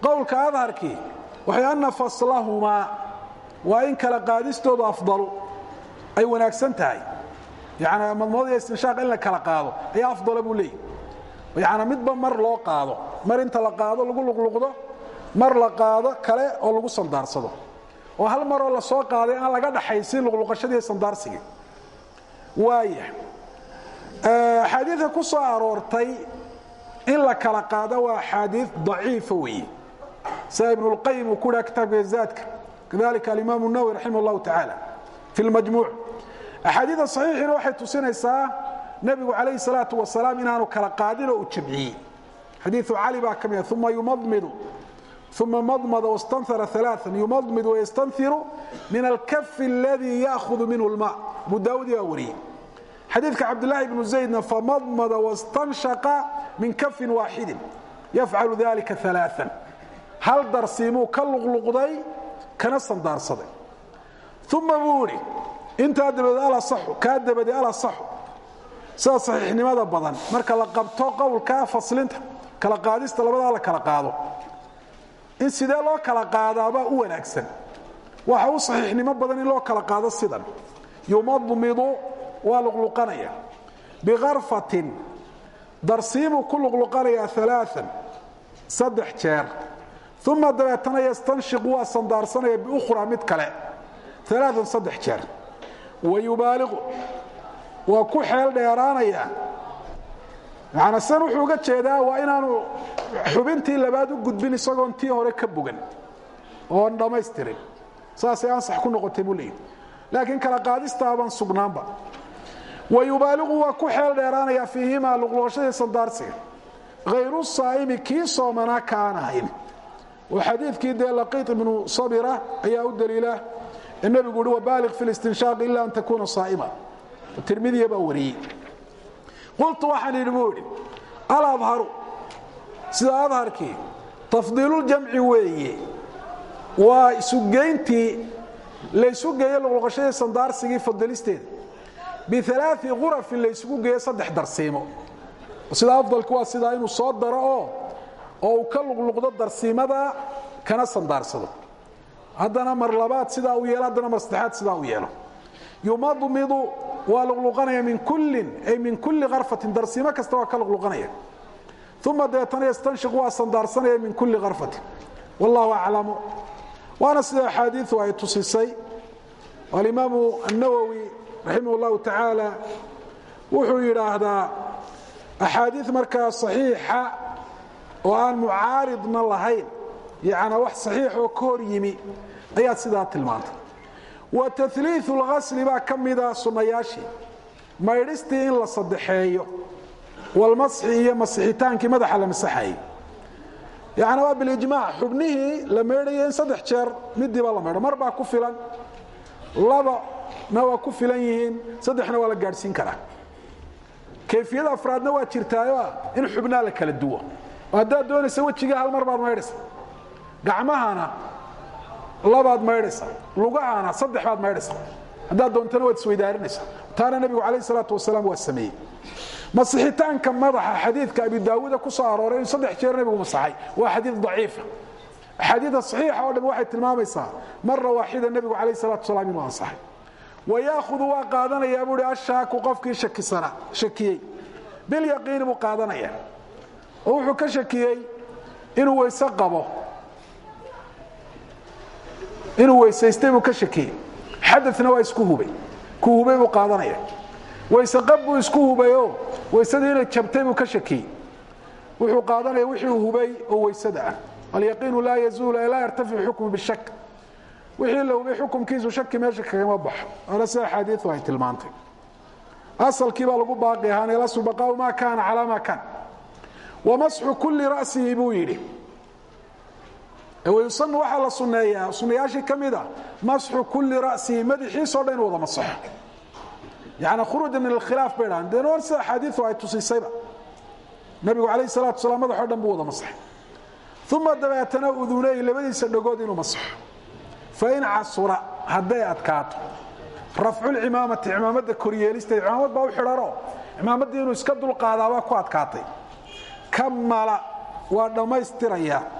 qowlka adharkii waxay ana faslahumaa waa in kala qaadistoodu afdalu ay wanaagsan tahay yani madmood iyo istinshaaq in la kala qaado ayaa afdala buu leeyahy yani midba mar loo qaado mar inta la qaado lagu luqluqdo mar la qaado kale oo lagu sandaarsado oo hal maroo la soo qaaday aan laga dhaxaysin luqluqashadii sandaarsigii waaya axaadiidka ku soo aroortay in la kala qaado waa axaadiid daciifa weeye sida ibnulqayim uu ku dhaha kitaabka zaadka kadalika alimaamu nawowi raximah allahu tacaala fi lmajmuuc axaadiida saxiixina waxay tusinaysaa nebigu calayhi salaatu wasalaam inaanu kala qaadin oo u jamciyey xadiiu cali baa ka mida uma yumadmidu uma madmada wastanara aaaa yumadmid wayastanhiru min alkafi aladii yaahudu minhu lma abu daawud baa wariyey xadiidka cabdilaahi bnu zaydna famadmada wastanshaqa min kafin waaxidin yafcalu dalika aaaa hal darsiimuu ka luqluqday kana sandaarsaday uma buu idhi intaa dabadeed alasaxu kaa dabadeed alasaxu sida saxiixnimada badan marka la qabto qowlka faslinta kala qaadista labadaa la kala qaado in sidee loo kala qaadaabaa u wanaagsan waxa u saxiixnimo badan in loo kala qaado sidan yumadmidu waa luqluqanaya bikarfatin darsiimuu ku luqluqanayaa alaaan saddex jeer uma dabeetana yastanshiqu waa sandaarsanaya biukhraa mid kale alaaan saddex jeer wayubaaliqu waa ku xeel dheeraanaya maana san wuxuu uga jeedaa waa inaanu xubintii labaad u gudbin isagoon tii hore ka bogan oon dhammaystirin saasay ansax ku noqotay buu leeyahy laakiin kala qaadistaabaan sugnaanba wayubaaliqu waa ku xeel dheeraanaya fiihimaa luqluqashadii sandaarsiga hayru saa'imi kii soomanaa ka aan ahayn oo xadiidkii dee laqiit ibnu sabira ayaa u daliila ee nebigu uhi wabaaliq fi listinshaaq ila an takuuna saa'ima tirmidiya baa wariyey qultu waxaan idhi buu idhi aladharu sida adharkii tafdiiluljamci weeye waa isugeyntii laysu geeye luqluqashadii sandaarsigii fadilisteeda bialaai qurafin laysugu geeyo saddex darsiimo sida afdalku waa sidaa inuu soo daro oo oo uu ka luqluqdo darsiimada kana sandaarsado haddana mar labaad sidaa u yeelo haddana mar saddexaad sidaa u yeelo yumadmidu waa luqluqanaya min kullin ay min kulli karfatin darsiimo kasta waa ka luqluqanaya uma dabeetana yastanshiqu waa sandaarsanaya min kulli karfatin wallahu aclamu waana sida axaadiiu ay tusisay alimaamu الnawowi raximah اllahu tacaala wuxuu yidhaahdaa axaadii markaa صaxiixa oo aan mucaaridna lahayn yana wax saxiix oo ka hor yimi ayaad sidaa tilmaantay wa taliiu اlgasli baa ka mida sunnayaashii maydhistii in la saddexeeyo walmasxi iyo masixitaankii madaxa la masaxayay yani waa bilijmaac xubnihii la maydhaya in saddex jeer midiiba la maydho mar baa ku filan labana waa ku filan yihiin saddexna waa la gaadhsiin karaa kayfiyada afraadna waa jirtaayo in xubnaa la kala duwo oo haddaad doonaysa wejiga hal mar baad maydhaysa gacmahana labaad maydhaysa lugahana saddex baad maydhaysa haddaad doontana waad isweydaarinaysa taana nebigu calayh salaatu wasalaam waa sameeyey masixitaanka madaxa xadiidka abi daawuuda ku soo arooray inuu saddex jeer nebigu masaxay waa xadiid daciifa axaadiida saxiixa oo dham waxay tilmaamaysaa mara waaxida nebigu calayh salatu wasalaam inuu ansaxay wayaahudu waa qaadanayaa buuhi ashaaku qofkii shakisana shakiyey bilyaqiini buu qaadanaya oo wuxuu ka shakiyey inuu weyse qabo inuu weysaystay buu ka shakiyey xadana waa isku hubay ku hubay buu qaadanaya weyse qab buu isku hubayoo weysadii inay jabtay buu ka shakiyey wuxuu qaadanaya wixii uu hubay oo weysada ah alyaqiinu laa yazuulu laa yartaficu xukmu bishak wixii la hubay xukumkiisu shaki meesha kagama baxo ana sida axaadiiu ay tilmaantay asalkii baa lagu baaqi ahaan elaslu baqaau maa kaana calaa maa kaan wamasxu kulli ra'sihi buu yidhi wayusanu waxaa la sunneeyaa sunnayaashii ka mid a masxu kulli ra'sihi madaxiisoo dhan inu wada masaxo yani khuruuja min alkhilaaf bay dhahan deen war sida axaadiiu ay tusisayba nabigu calayh salatu wasalaam madaxoo dhan buu wada masaxay uma dabeetana udunay labadiisa dhagood inuu masaxo fain casura hadday adkaato rafculcimaamati cimaamada koryeelisteed cimaamad baa u xidhano cimaamaddii inuu iska dulqaadaabaa ku adkaatay kamala waa dhammaystirayaa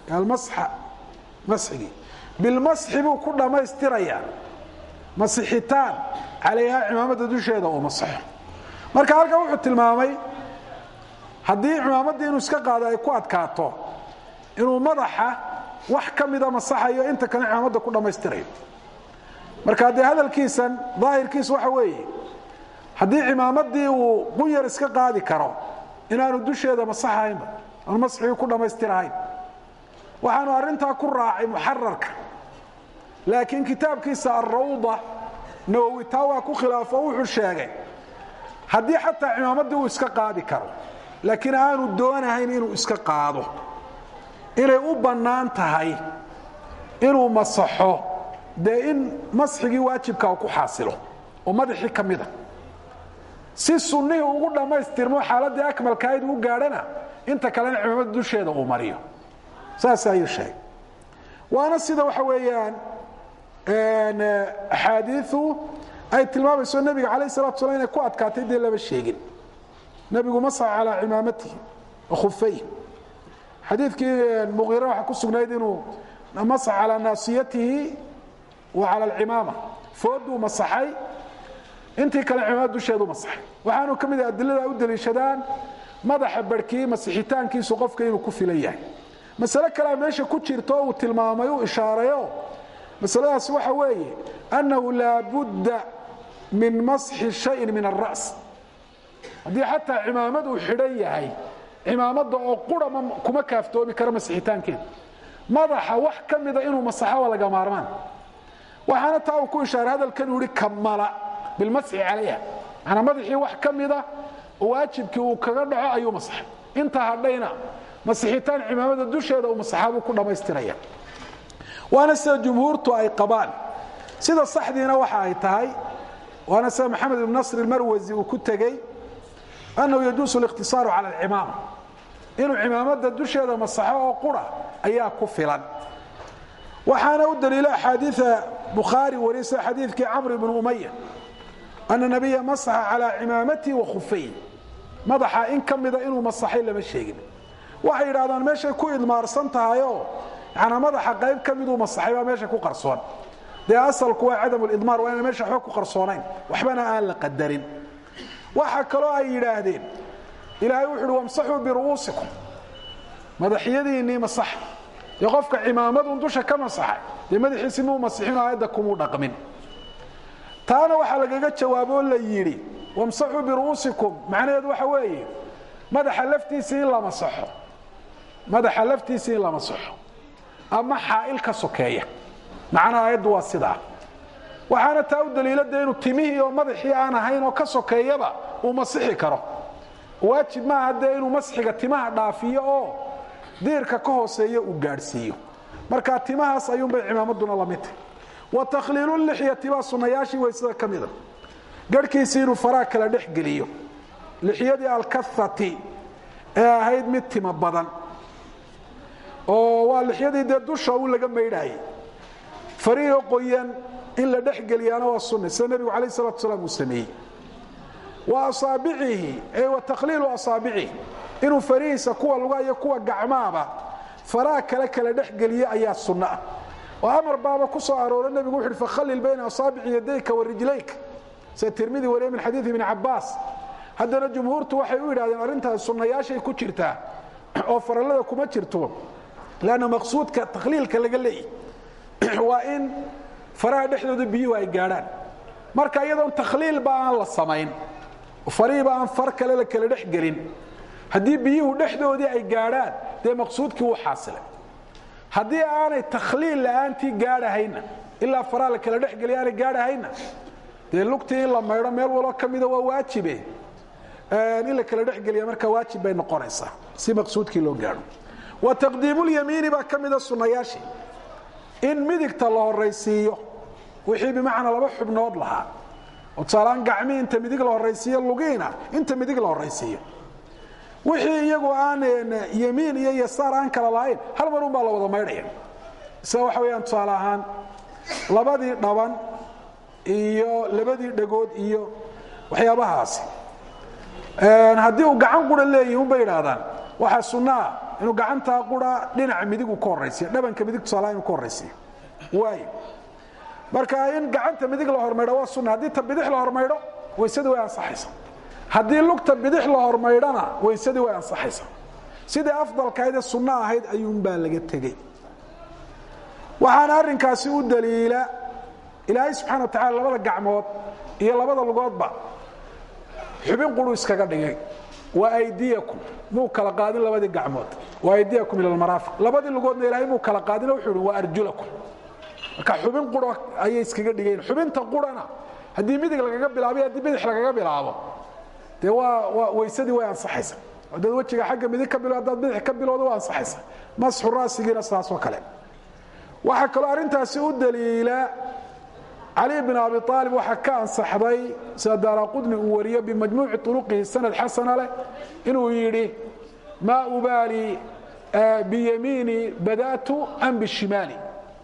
almasxa masxigii bilmasxi buu ku dhammaystirayaa masixitaan calayhaa cimaamadda dusheeda uu masaxo marka halkan wuxuu tilmaamay haddii cimaamaddii inuu iska qaado ay ku adkaato inuu madaxa wax ka mida masaxayo inta kale cimaamadda ku dhammaystirayo marka dee hadalkiisan daahirkiisu waxa weeye haddii cimaamaddii uu qunyar iska qaadi karo inaanu dusheeda masaxahaynba aan masxigii ku dhammaystirahayn waxaanu arrintaa ku raacay muxararka laakiin kitaabkiisa alrawda nawowi taa waa ku khilaafo wuxuu sheegay haddii xataa cimaamaddii uu iska qaadi karo laakiin aanu doonahayn inuu iska qaado inay u bannaan tahay inuu masaxo dee in masxigii waajibka uu ku xaasilo oo madaxii ka mida si sunnihii ugu dhammaystirmo xaaladdii akmalkaayd u gaadhana inta kalena cimaamada dusheeda uu mariyo saas ayuu sheegay waana sida waxa weeyaan axaadiiu ay tilmaamayso nebiga calayh salatu slam inay ku adkaatay dee lama sheegin nebigu masax calaa cimaamatihi wa khufayh xadiidkii muqiire waxaa ku sugnayd inuu masax calaa naasiyatihi wa cala alcimaama fooduu masaxay intii kale cimaamad dusheedu masaxay waxaanu ka mid ah adilada u daliishadaan madaxa barhkii masixitaankiisu qofka inuu ku filan yahay masale kalea meesha ku jirto uu tilmaamay uu ishaarayo masaladaas waxa weeye annahu laa budda min masxi shayin min alra's haddii xataa cimaamad uu xidhan yahay cimaamadda oo qura kuma kaaftoomi kara masixitaankeeda madaxa wax ka mida inuu masaxo waa laga maarmaan waxaana taa uu ku ishaaray hadalkan uu ihi kamala bilmasxi calayha manaa madaxii wax ka mida oo waajibkii uu kaga dhaco ayuu masaxay intaa hadhayna masixitaan cimaamada dusheeda uu masaxaabuu ku dhammaystiraya waana sida jumhuurtu ay qabaan sida saxdiina waxa ay tahay waana sida maxamed ibn nasr ilmarwasi uu ku tegey annahu yajuusu اlikhtisaaru cala alcimaama inuu cimaamada dusheeda masaxo oo qura ayaa ku filan waxaana u daliilo axaadiia bukhaari wariy sida xadiidkii camr ibn umaya ana nabiya masaxa calaa cimaamatihi wa khufay madaxa in ka mida inuu masaxay lama sheegin waxay yidhahdaan meeshay ku idmaarsan tahayoo yanaa madaxa qayb ka miduu masaxay baa meesha ku qarsoon dee asalku waa cadam lidmaar waa ina meesha waxba ku qarsoonayn waxbana aan la qadarin waxa kaloo ay yidhaahdeen ilaahay wuxu uhi wamsaxuu biru'uusikum madaxyadiinnii masaxa dee qofka cimaamadun dusha ka masaxay dee madaxiisi muu masixin aayadda kumuu dhaqmin taana waxaa lagaga jawaabo la yidhi wamsaxuu biru'uusikum macnaheedu waxa weeye madaxa laftiisii in la masaxo madaxa laftiisii in la masaxo ama xaa'il ka sokeeya macnaha aayaddu waa sidaa waxaana taa u daliilada inuu timihii oo madaxii aan ahayn oo ka sokeeyaba uu masixi karo waajib maaha dee inuu masxiga timaha dhaafiyo oo diirka ka hooseeya uu gaadhsiiyo marka timahaas ayuunbay cimaamadduna la mid tahy wa takhliilu lixyati baa sunnayaashii waysada ka mida garhkiisii inuu faraha kala dhex geliyo lixyadii alkahati ee ahayd mid tima badan oo waa lixyadii dee dusha u laga maydhaayay fariiho qoyan in la dhex geliyaana waa sunna sida nebigu calayh salatu salaam uu sameeyey wa asaabicihi ee wa takhliilu asaabicihi inuu farihiisa kuwa luga iyo kuwa gacmaaba faraha kale kala dhex geliyo ayaa sunno ah oo amar baaba ku soo aroora nebigu wuxu uhi fakhallil bayna asaabici yadayka wa rijlayka sida tirmidi wariye min xadiidi ibni cabbaas haddana jumhuurtu waxay u yidhahdeen arrintaas sunnayaashay ku jirtaa oo farallada kuma jirto lanna maqsuudka takhliilka laga leeyahy waa in faraha dhexdooda biyuhu ay gaadhaan marka iyadoon takhliilba aan la samayn farihiiba aan far kale la kala dhex gelin haddii biyuhu dhexdoodii ay gaadhaan dee maqsuudkii wuu xaasilay haddii aanay takhliil la'aantii gaadhahayna ilaa faraha la kala dhexgeliya aanay gaadhahayna dee lugtii in la maydho meel waloo ka mida waa waajibe in la kala dhexgeliya markaa waajib bay noqonaysaa si maqsuudkii loo gaadho wa taqdiimulyamiini baa ka mida sunnayaashii in midigta la horaysiiyo wixii bimacnaa laba xubnood lahaa oo tusaalaan gacmii inta midig la horaysiiyo lugiina inta midig la horaysiiyo wixii iyagu aan yemiin iyo yasaar aan kala lahayn hal mar un baa la wada maydhaya sida waxa weyaan tusaale ahaan labadii dhaban iyo labadii dhagood iyo waxyaabahaasi haddii uu gacan qura leeyihi unbay idhaahdaan waxaa sunno ah inuu gacantaa qura dhinaca midigu ka horaysiyo dhabanka midig tusaalaha inuu ka horaysiyo waayo marka in gacanta midig la hormaydho waa sunna haddii ta bidix la hormaydho weysadii way ansaxaysa haddii lugta bidix la hormaydhona weysadii way ansaxaysa sidai afdalkahaydee sunno ahayd ayuunbaa laga tegey waxaana arrinkaasi u daliila ilaahay subxana wa tacala labada gacmood iyo labada lugoodba xubin quru iskaga dhigay wa aydiyakum muu kala qaadin labadii gacmood wa aydiyakum ila almaraafiq labadii lugoodna ilaahay muu kala qaadin wuxuu ihi wa arjulakum marka xubin quro ayay iskaga dhigeen xubinta qurana haddii midig lagaga bilaabo haddii bidix lagaga bilaabo dee waa waa weysadii way ansaxaysa haddaad wejiga xagga midig ka bilo haddaad bidix ka bilowda waa ansaxaysa masxu raasigiina sidaas oo kale waxaa kaloo arrintaasi u daliila cali bin abi aalib waxaa ka ansaxday sida daaraqudni uu wariyo bimajmuuci uruqihi sanad xasana leh inuu yidhi maa ubaali biyamiini badatu am bishimaali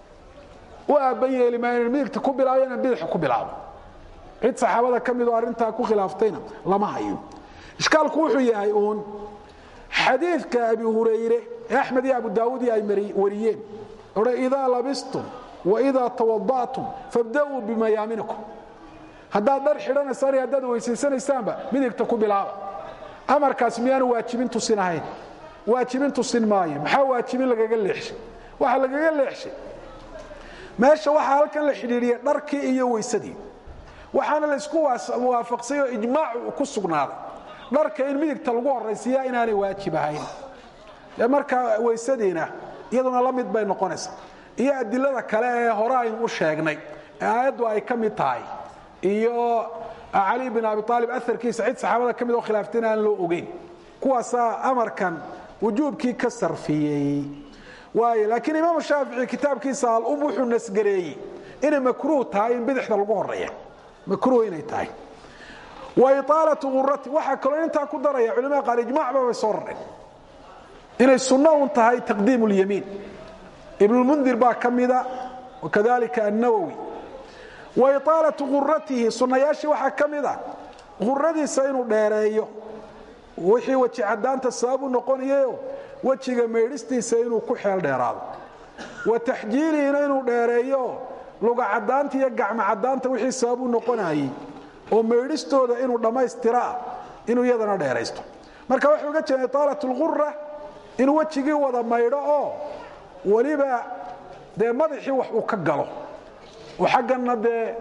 u aabban yeeli maa inan midigta ku bilaabo inaan bidixa ku bilaabo cid saxaabada ka midoo arrintaa ku khilaaftayna lama hayo ishkaalku wuxuu yahay uun xadiidka abi hurayre ee axmed iyo abu daawud iyo ay wariyeen odha idaa labistum waidaa tawada'tum fabda'uu bimayaaminikum haddaad dhar xidhanaysaan iyo haddaad weysaysanaysaanba midigta ku bilaaba amarkaas miyaanu waajibin tusin ahayn waajibin tusin maayo maxaa waajibin lagaga leexshay waxa lagaga leexshay meesha waxaa halkan la xidhiidhiya dharkii iyo weysadii waxaana la isku waafaqsay oo ijmaacu ku sugnaaday dharka in midigta lagu horaysiiya inaanay waajib ahayn dee markaa weysadiina iyaduna la mid bay noqonaysaa iyo adilada kale ee hore aynu u sheegnay ee aayaddu ay ka mid tahay iyo cali bin abi aalib aarkiisa cid saxaabada ka mid oo khilaaftayna aan loo ogeyn kuwaasaa amarkan wujuubkii ka sarfiyey waayo laakiin imaamu shaafici kitaabkiisa al-um wuxuu nasgareeyey inay makruuh tahay in bidixda lagu horeeya makruuh inay tahay wa iaalatu urati waxaa kaloo intaa ku daraya culimada qaar ijmacba bay soo rareen inay sunno un tahay taqdiim اlyamiin ibnulmundir baa ka mida wakadalika annawowi wa iaalatu uratihi sunnayaashii waxaa ka mid a uradiisa inuu dheereeyo wixii weji cadaanta sabab u noqonayayo wejiga maydhistiisa inuu ku xeel dheeraado wa taxjiilihiina inuu dheereeyo luga cadaanta iyo gacmo cadaanta wixii sabab u noqonayay oo maydhistooda inuu dhammaystiraa inuu iyadana dheeraysto marka wuxuu uga jeeda itaalat lgura inuu wejigii wada maydho oo weliba dee madaxii wax uu ka galo oo xaggana dee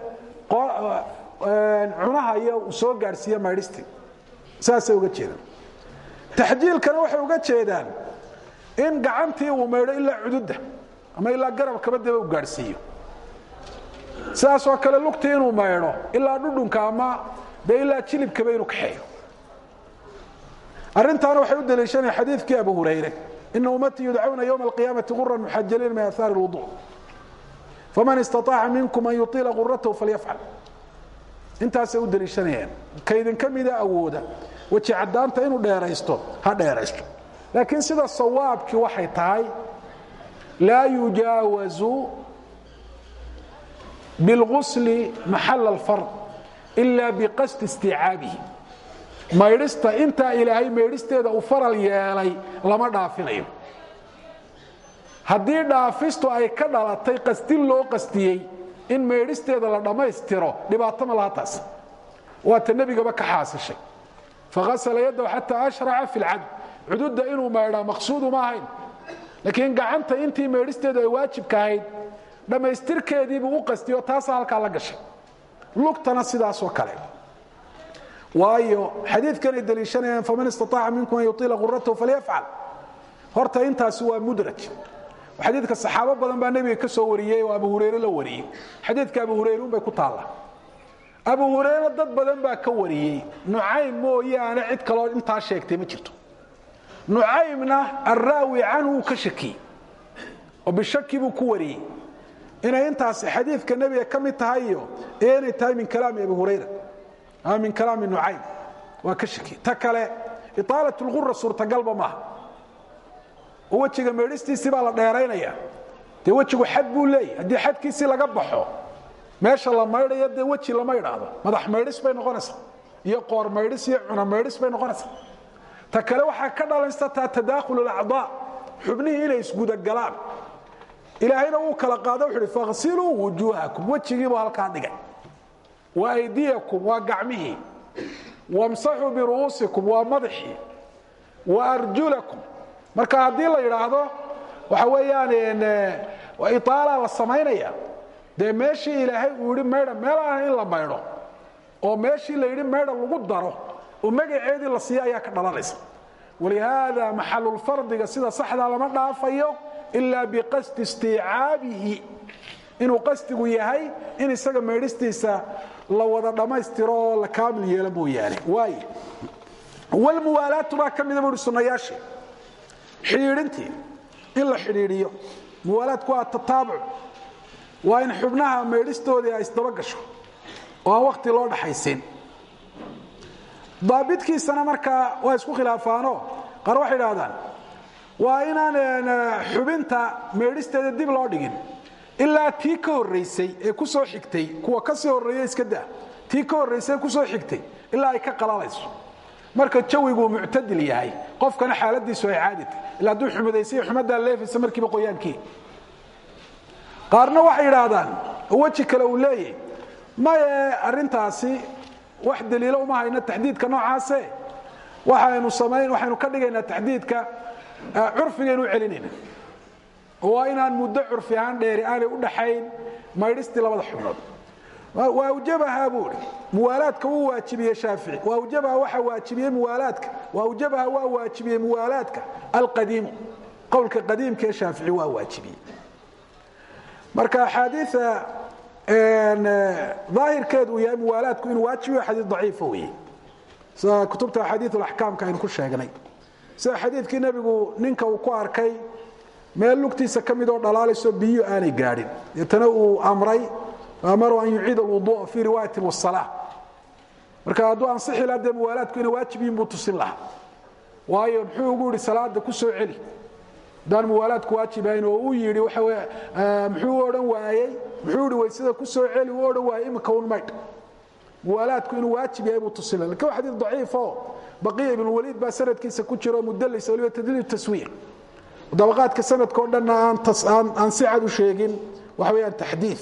cunaha iyo uu soo gaadhsiiya maydhistii saasay uga jeedaan taxjiilkana waxay uga jeedaan in gacantii uu maydho ilaa cududda ama ilaa garabkaba deba u gaadhsiiyo sidaasoo kale lugtii inuu maydho ilaa dhudhunka ama dee ilaa jilibkaba inuu kaxeeyo arrintaana waxay u daliishanaya xadiidkii abu hurayre ina ummatii yudcawna ywma alqiyaamati guran muxajaliin min ahaari اlwudu faman istaطaaca minkum an yuطila guratahu falyafcal intaasay u daliishanayaan kaydinka mida awooda weji cadaanta inuu dheeraysto ha dheeraysto laakiin sida sawaabkii waxay tahay laa yujaawazu biاlgusli maxal اlfard ila biqasdi isticaabihi maydhista intaa ilaahay maydhisteeda uu faral yeelay lama dhaafinayo haddii dhaafistu ay ka dhalatay qasdin loo qastiyey in maydhisteeda la dhammaystiro dhibaato ma laha taas waata nebigaba ka xaasishay faghasala yadahu xataa ashraca fi lcadl cududda inuu maydhaa maqsuudu ma ahayn laakiin gacanta intii maydhisteedu ay waajibka ahayd dhammaystirkeediibuu u qastiyo taasaa halkaa la gashay lugtana sidaasoo kale waayo xadiidkanay daliishanayaan faman istaaaca minkum an yuiila guratahu falyafcal horta intaasi waa mudraj xadiidka saxaabo badan baa nebiga ka soo wariyey oo abu hurayre la wariyey xadiidka abu hurayre unbay ku taalla abu hurayre dad badan baa ka wariyey nucaym mooyaane cid kaloo intaa sheegtay ma jirto nucaymna araawi canhu uu ka shakiyey oo bishaki buu ku wariyey inay intaasi xadiidka nebiga ka mid tahay iyo iyo inay tahay min kalaami abi hurayra ama min kalaami nucaym waa ka shaki ta kale iaalat lgura suurtagalba maaha oo wejiga meedhistiisii baa la dheeraynaya dee wejigu xad buu leeyahy haddii xadkiisii laga baxo meesha la maydhayo dee weji lama idhaahdo madax maydhis bay noqonaysaa iyo qoor maydhis iyo cuna maydhis bay noqonaysaa ta kale waxaa ka dhalansataa tadaakhul acdaa xubnihii inay isgudagalaan ilaahayna wuu kala qaado wuxu uhi fakhsiluu wujuuhakum wejigiibuu halkaa dhigay wa aydiyakum waa gacmihii wamsaxuu biru'uusikum waa madaxii wa arjulakum marka haddii la yidhaahdo waxa weeyaan itaala la samaynaya dee meeshii ilaahay uu yihi maydha meel aan in la maydho oo meeshii la yidhi maydha lagu daro oo magaceedii la siiya ayaa ka dhalanaysa walihaada maxalulfardiga sida saxdaa lama dhaafayo ilaa biqasdi istiicaabihi inuu qasdigu yahay in isaga maydhistiisa la wada dhammaystiro oo la kaamil yeelo mooyaane waay walmuwaalaatu baa ka mida buuhi sunnayaashii xidhiidhintii in la xidhiidhiyo muwaalaadku waa tataabuc waa in xubnaha maydhistoodii ay isdaba gasho oo aan wakhti loo dhaxaysin daabitkiisana markaa waa isku khilaafaano qaar waxay idhahdaan waa inaan xubinta maydhisteeda dib loo dhigin ilaa tii ka horraysay ee ku soo xigtay kuwa ka sii horreeya iska daa tii ka horraysay ee ku soo xigtay ilaa ay ka qalalayso marka jawiguu muctadil yahay qofkana xaaladiisu ay caadi tahy ila hadduu xumadaysa iyo xumaddaa leefaysa markiiba qoyaankii qaarna waxay idhaahdaan weji kale uu leeyahy maye arrintaasi wax daliilo uma hayno taxdiidka noocaase waxaynu samayn waxaynu ka dhigaynaa taxdiidka curfigaynu u celinayna waa inaan muddo curfi ahaan dheeri aanay u dhaxayn maydhistii labada xubnood waawjabaha buui muwaalaadka wuu waajibiyey shaafici waawjabaha waxa waajibiyey muwaalaadka waawjabaha waa waajibiyey muwaalaadka alqadiimu qowlka qadiimka ee shaafici waa waajibiyey marka axaadiia daahirkeedu uu yahay muwaalaadku inuu waajibiyo xadiid daciifa weeye sida kutubta axaadiid alaxkaamka aynu ku sheegnay sida xadiidkii nebigu ninka uu ku arkay meel lugtiisa ka midoo dhalaalayso biyo aanay gaadhin deetana uu amray amaru an yuciid alwuduua fii riwaayati wasala marka hadduu ansixi laha dee muwaalaadku inay waajib yihin buu tusin lahaa waayo muxuu ugu yidhi salaada ku soo celi haddaan muwaalaadku waajibahayn oo uu yidhi waxa w muxuu odhan waayey muxuu yihi waysada ku soo celi uu odhan waayey imika un maydh muwaalaadku inuu waajib yahay buu tusin laha lakin waa xadiid daciif oo baqiya ibnulwaliid baa sanadkiisa ku jiro mudalis waliba tadliil taswiir dabaqaadka sanadka o dhanna aan si cad u sheegin waxa weyaan taxdiid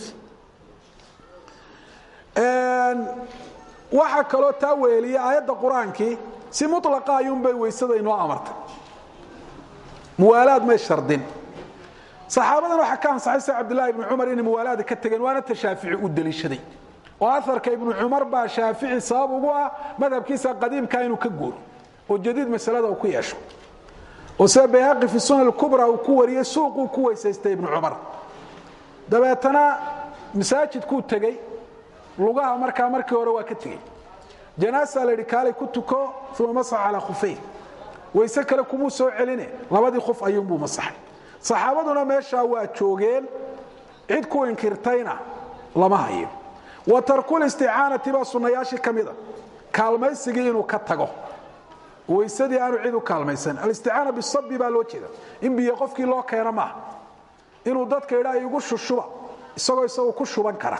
waxaa kaloo taa weeliya aayadda qur-aankii si mulaqa ayuunbay weysada inoo amartay muwaalaad may shardin saxaabadan waxaa ka ansaxay sida cabdillahi ibni cumar inay muwaalaada ka tegeen waana ta shaafici u deliishaday oo aarka ibnu cumar baa shaafici sabab ugu ah madhabkiisa qadiimka inuu ka guuro oo jadiid masalada uu ku yeesho oo sida bayhaqi fi sunan kubra uu ku wariyey suuquu ku weysaystay ibnu cumar dabeetana masaajidkuu tegey lugaha markaa markii hore waa ka tegey janaasa la yidhi kaalay ku tuko uma masax calaa khufeyn wayse kale kumuu soo celine labadii qof ayuunbuu masaxay saxaabaduna meeshaa waa joogeen cid ku inkirtayna lama hayo wa tarkulisticaanati baa sunnayaashii ka mida kaalmaysigii inuu ka tago weysadii aanu cid u kaalmaysan alisticaana bisabi baa loo jeeda in biyo qofkii loo keeno maaha inuu dadka idhaa igu shushuba isagoo isagu ku shuban kara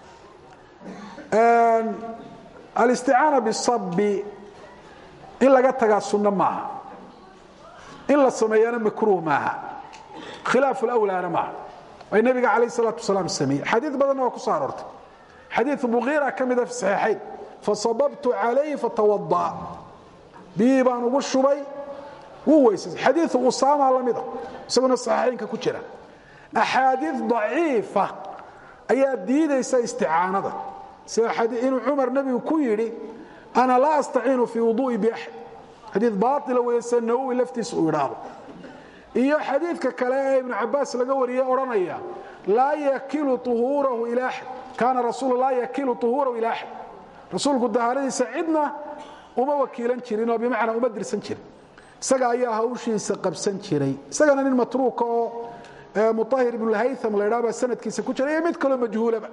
alisticaana bisabi in laga tagaa sunno maaha in la sameeyana makruuh maaha khilaaf lawlaana maaha way nabiga calayh salaatu wasalaam sameeyey xadiid badanna waa ku soo aroortay xadiid buqiira ka mida fi saxiixayn fasababtu calayhi fatawada'a biyihii baan ugu shubay wuu weysay xadiiu usaama la mida isaguna saxiixaynka ku jira axaadiid daciifa ayaa diidaysa isticaanada sida inuu cumar nebigu ku yidhi ana laa astaciinu fii wuduu'i biaxad xadiid baaila weeye sida nawowi laftiisa uu idhaahdo iyo xadiidka kale ee ibnu cabaas laga wariyey odhanaya laa yakilu uhuurahu ila axad kaana rasuulu laa yakilu uhuurahu ila axad rasuulku dahaaradiisa cidna uma wakiilan jirin oo bimacnaa uma dirsan jirin isaga ayaa hawshiisa qabsan jiray isagana nin matruuka oo muahir ibnulhaytham la ydhaa baa sanadkiisa ku jira iyo mid kaloo majhuulaba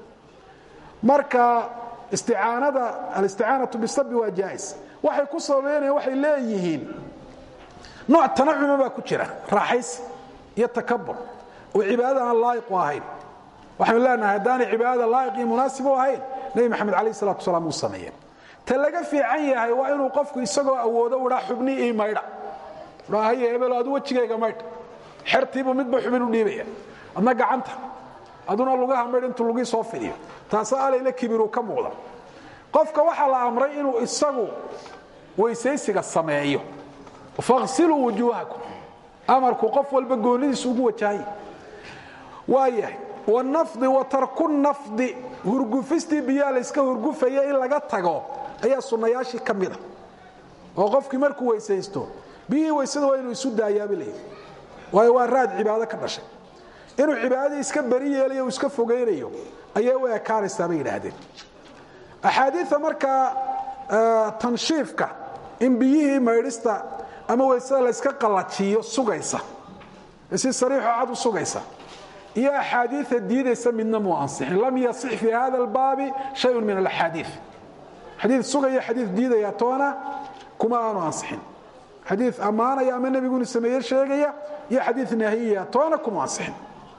marka isticaanada alisticaanatu bisabi waa jaais waxay ku sababeynayaan waxay leeyihiin nooc tanacuma baa ku jira raaxaysi iyo takabur oo cibaadada aan laa'iq u ahayn waxaynu leenahay haddaanay cibaadada laa'iq iyo munaasib u ahayn nebi maxamed calayh salatu wasalaam uu sameeyeen ta laga fiican yahay waa inuu qofku isagoo awoodo idhaa xubnii ii maydha haye hebelo adu wejigayga maydh xertiibuu midba xubin u dhiibaya adna gacanta aduna lugaha maydh intuu lugii soo fidiyo taasa alayla kibiruu ka muuqda qofka waxaa la amray inuu isagu weysaysiga sameeyo fakhsiluu wujuuhakum amarku qof walba goonidiisa ugu wajahaya waayahay wanafdi wa tarku nafdi hurgufistii biyaa layska hurgufaya in laga tago ayaa sunnayaashii ka mida oo qofkii markuu weysaysto biyihii weysada waa inuu isu daayaabi leeyahy waayo waa raad cibaado ka dhashay inuu cibaadadii iska beri yeelayo uu iska fogaynayo ayay u ekaanaysaa bay yidhaahdeen axaadiia markaa tanshiifka in biyihii maydhista ama weysada layska qallajiyo sugaysa si sariixoo cad u sugaysa iyo axaadiia diidaysa midna muu ansixin lam yasix fii hada albaabi shayun min alaxaadii xadii sugaya xadii diidaya toona kuma aanu ansixin xadii ammaanaya ama nebigu inu sameeye sheegaya iyo xadii nahiyaya toona kuma ansixin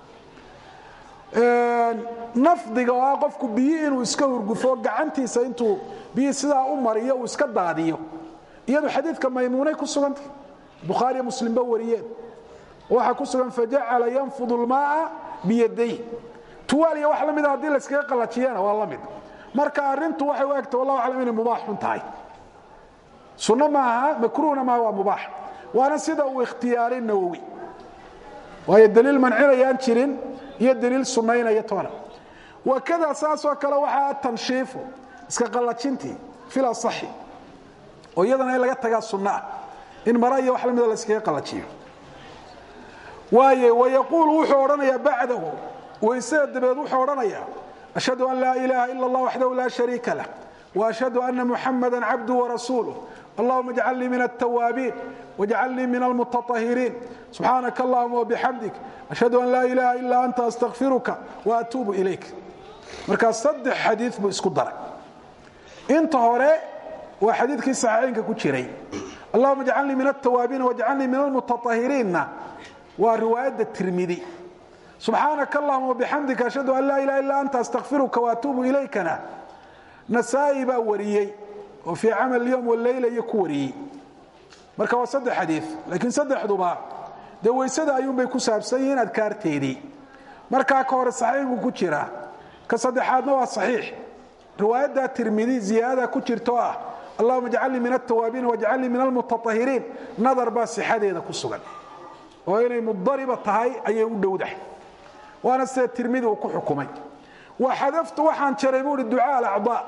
nafdiga oo ah qofku biyi inuu iska hurgufo gacantiisa intuu biyi sidaa u mariyo uu iska daadiyo iyadu xadiidka maymuunay ku sugantay bukhaariyo muslimba wariyeen waxaa ku sugan fajacala yanfudu lmaaa biyaday tuwaaliya wax la mida haddii layskaga qallajiyana waa la mid marka arrintu waxay u egta wallahu aclam inay mubaax xun tahay sunno maaha makruuhna maaha waa mubaax waana sida uu ikhtiyaaray nawowi waayo daliil mancinayaan jirin iyo daliil sunnaynaya toona wakada saasoo kale waxaa tanshiifu iska qallajintii fil asaxi oo iyadana in laga tagaa sunna ah in mara iyo wax la mida layskaga qallajiyo waaye wayaquulu wuxuu odhanayaa bacdahu weysada dabeed wuxuu odhanayaa ashhadu an laa ilaaha ila allah waxdahu laa shariika lah وأشhهد أن محمدا عبده ورسuله اللهma اجعلنيi من التwاaبين واجعلنيi من المتطهرين سبحاaنك اللهma وبحمدiك أشhهد أن لا إله إلا أنت أستغفiرka وأتوب إليك markaa saddex xadيiث buu isku daray inta hore waa xadiidkii صaحيiنka ku jiray اللهma اجعلنيi من التwاaبين واجعلنيi من المتطهرينna waa riواaيadda تirmidي سubحاaنك اللهma وبحمدiك أشhهد أن لا إله إلا أنت أستغفiرka وأتوب إليكna nasaa-i baa wariyey oo fii camal yom waleyla iyo ku wariyey marka waa saddex xadii laakiin saddexduba dee weysada ayuunbay ku saabsan yihiin adkaarteedii markaa ka hore saxiixbuu ku jiraa ka saddexaadna waa saxiix riwaayaddaa tirmidi ziyaadada ku jirto ah allahuma ajcalnii min altawaabiin wajcalnii min almutaahiriin nadar baa sixadeeda ku sugan oo inay mudariba tahay ayay u dhowdahay waana sida tirmidi uu ku xukumay waxadaftu waxaan jaray buu hi ducaa alacdaa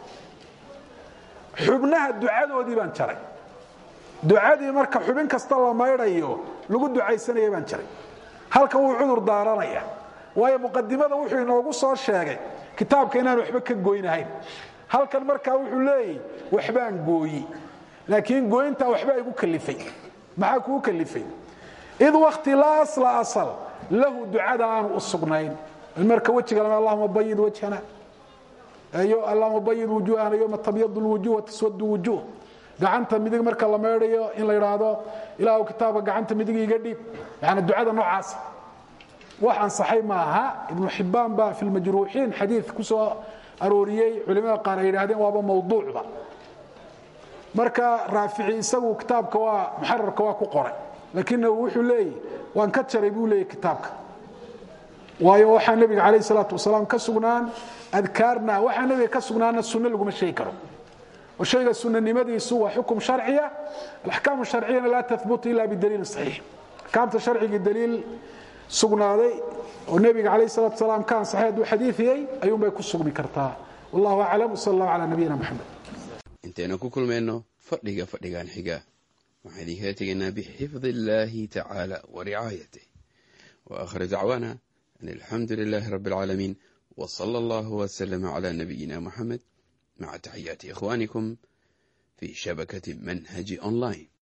xubnaha ducadoodii baan jaray ducadii marka xubin kasta la maydhayo lagu ducaysanaya baan jaray halkan wuu cudur daaranaya waayo muqadimada wuxuu inoogu soo sheegay kitaabka inaan waxba ka goynahayn halkan markaa wuxuu leeyahy waxbaan gooyi laakiin gooyintaa waxbaa igu kalifay maxaa kugu kalifay id wakti laa asla asal lahu ducada aanu u sugnayn marka wejiga allahuma bayid wajhana allahuma bayid wujuhana yoma tabyadu lwujuh wataswadu wujuh gacanta midig marka la meedhayo in la idhaahdo ilaahu kitaabka gacanta midig iga dhiib yani ducada noocaas wax ansaxay maaha ibnu xibaan baa fi lmajruuxiin xadii ku soo arooriyey culimada qaar ay yidhahdeen waaba mawduucba marka raafici isagu kitaabka waa muxararka waa ku qoray laakina wuxuu leeyahy waan ka jaray buu leeyahy kitaabka waayo waxaa nebiga calayh salaatu wasalaam ka sugnaan adkaarna waxaa nebiga ka sugnaana sunno laguma sheegi karo oo shayga sunanimadiisu waa xukum sharciya alaxkaamu sharciyana laa tahbutu ila bidaliilin saxiix axkaamta sharcigii daliil sugnaaday oo nebiga calayh salatu wasalaam ka ansaxay hadduu xadiidiyey ayuunbay ku sugmi kartaa wallahu aclam wsala allahu calaa nabiyina moxamed intaynu ku kulmayno fadhiga fadhigan xiga waxaan idinkaga tegaynaa bixifdi illaahi tacaala wa ricaayatih wa akhir dacwaana أن الحمد لله رب العالمين وصلى الله وسلم على نبينا محمد مع تحيات إخوانكم في شبكة منهج أونلاين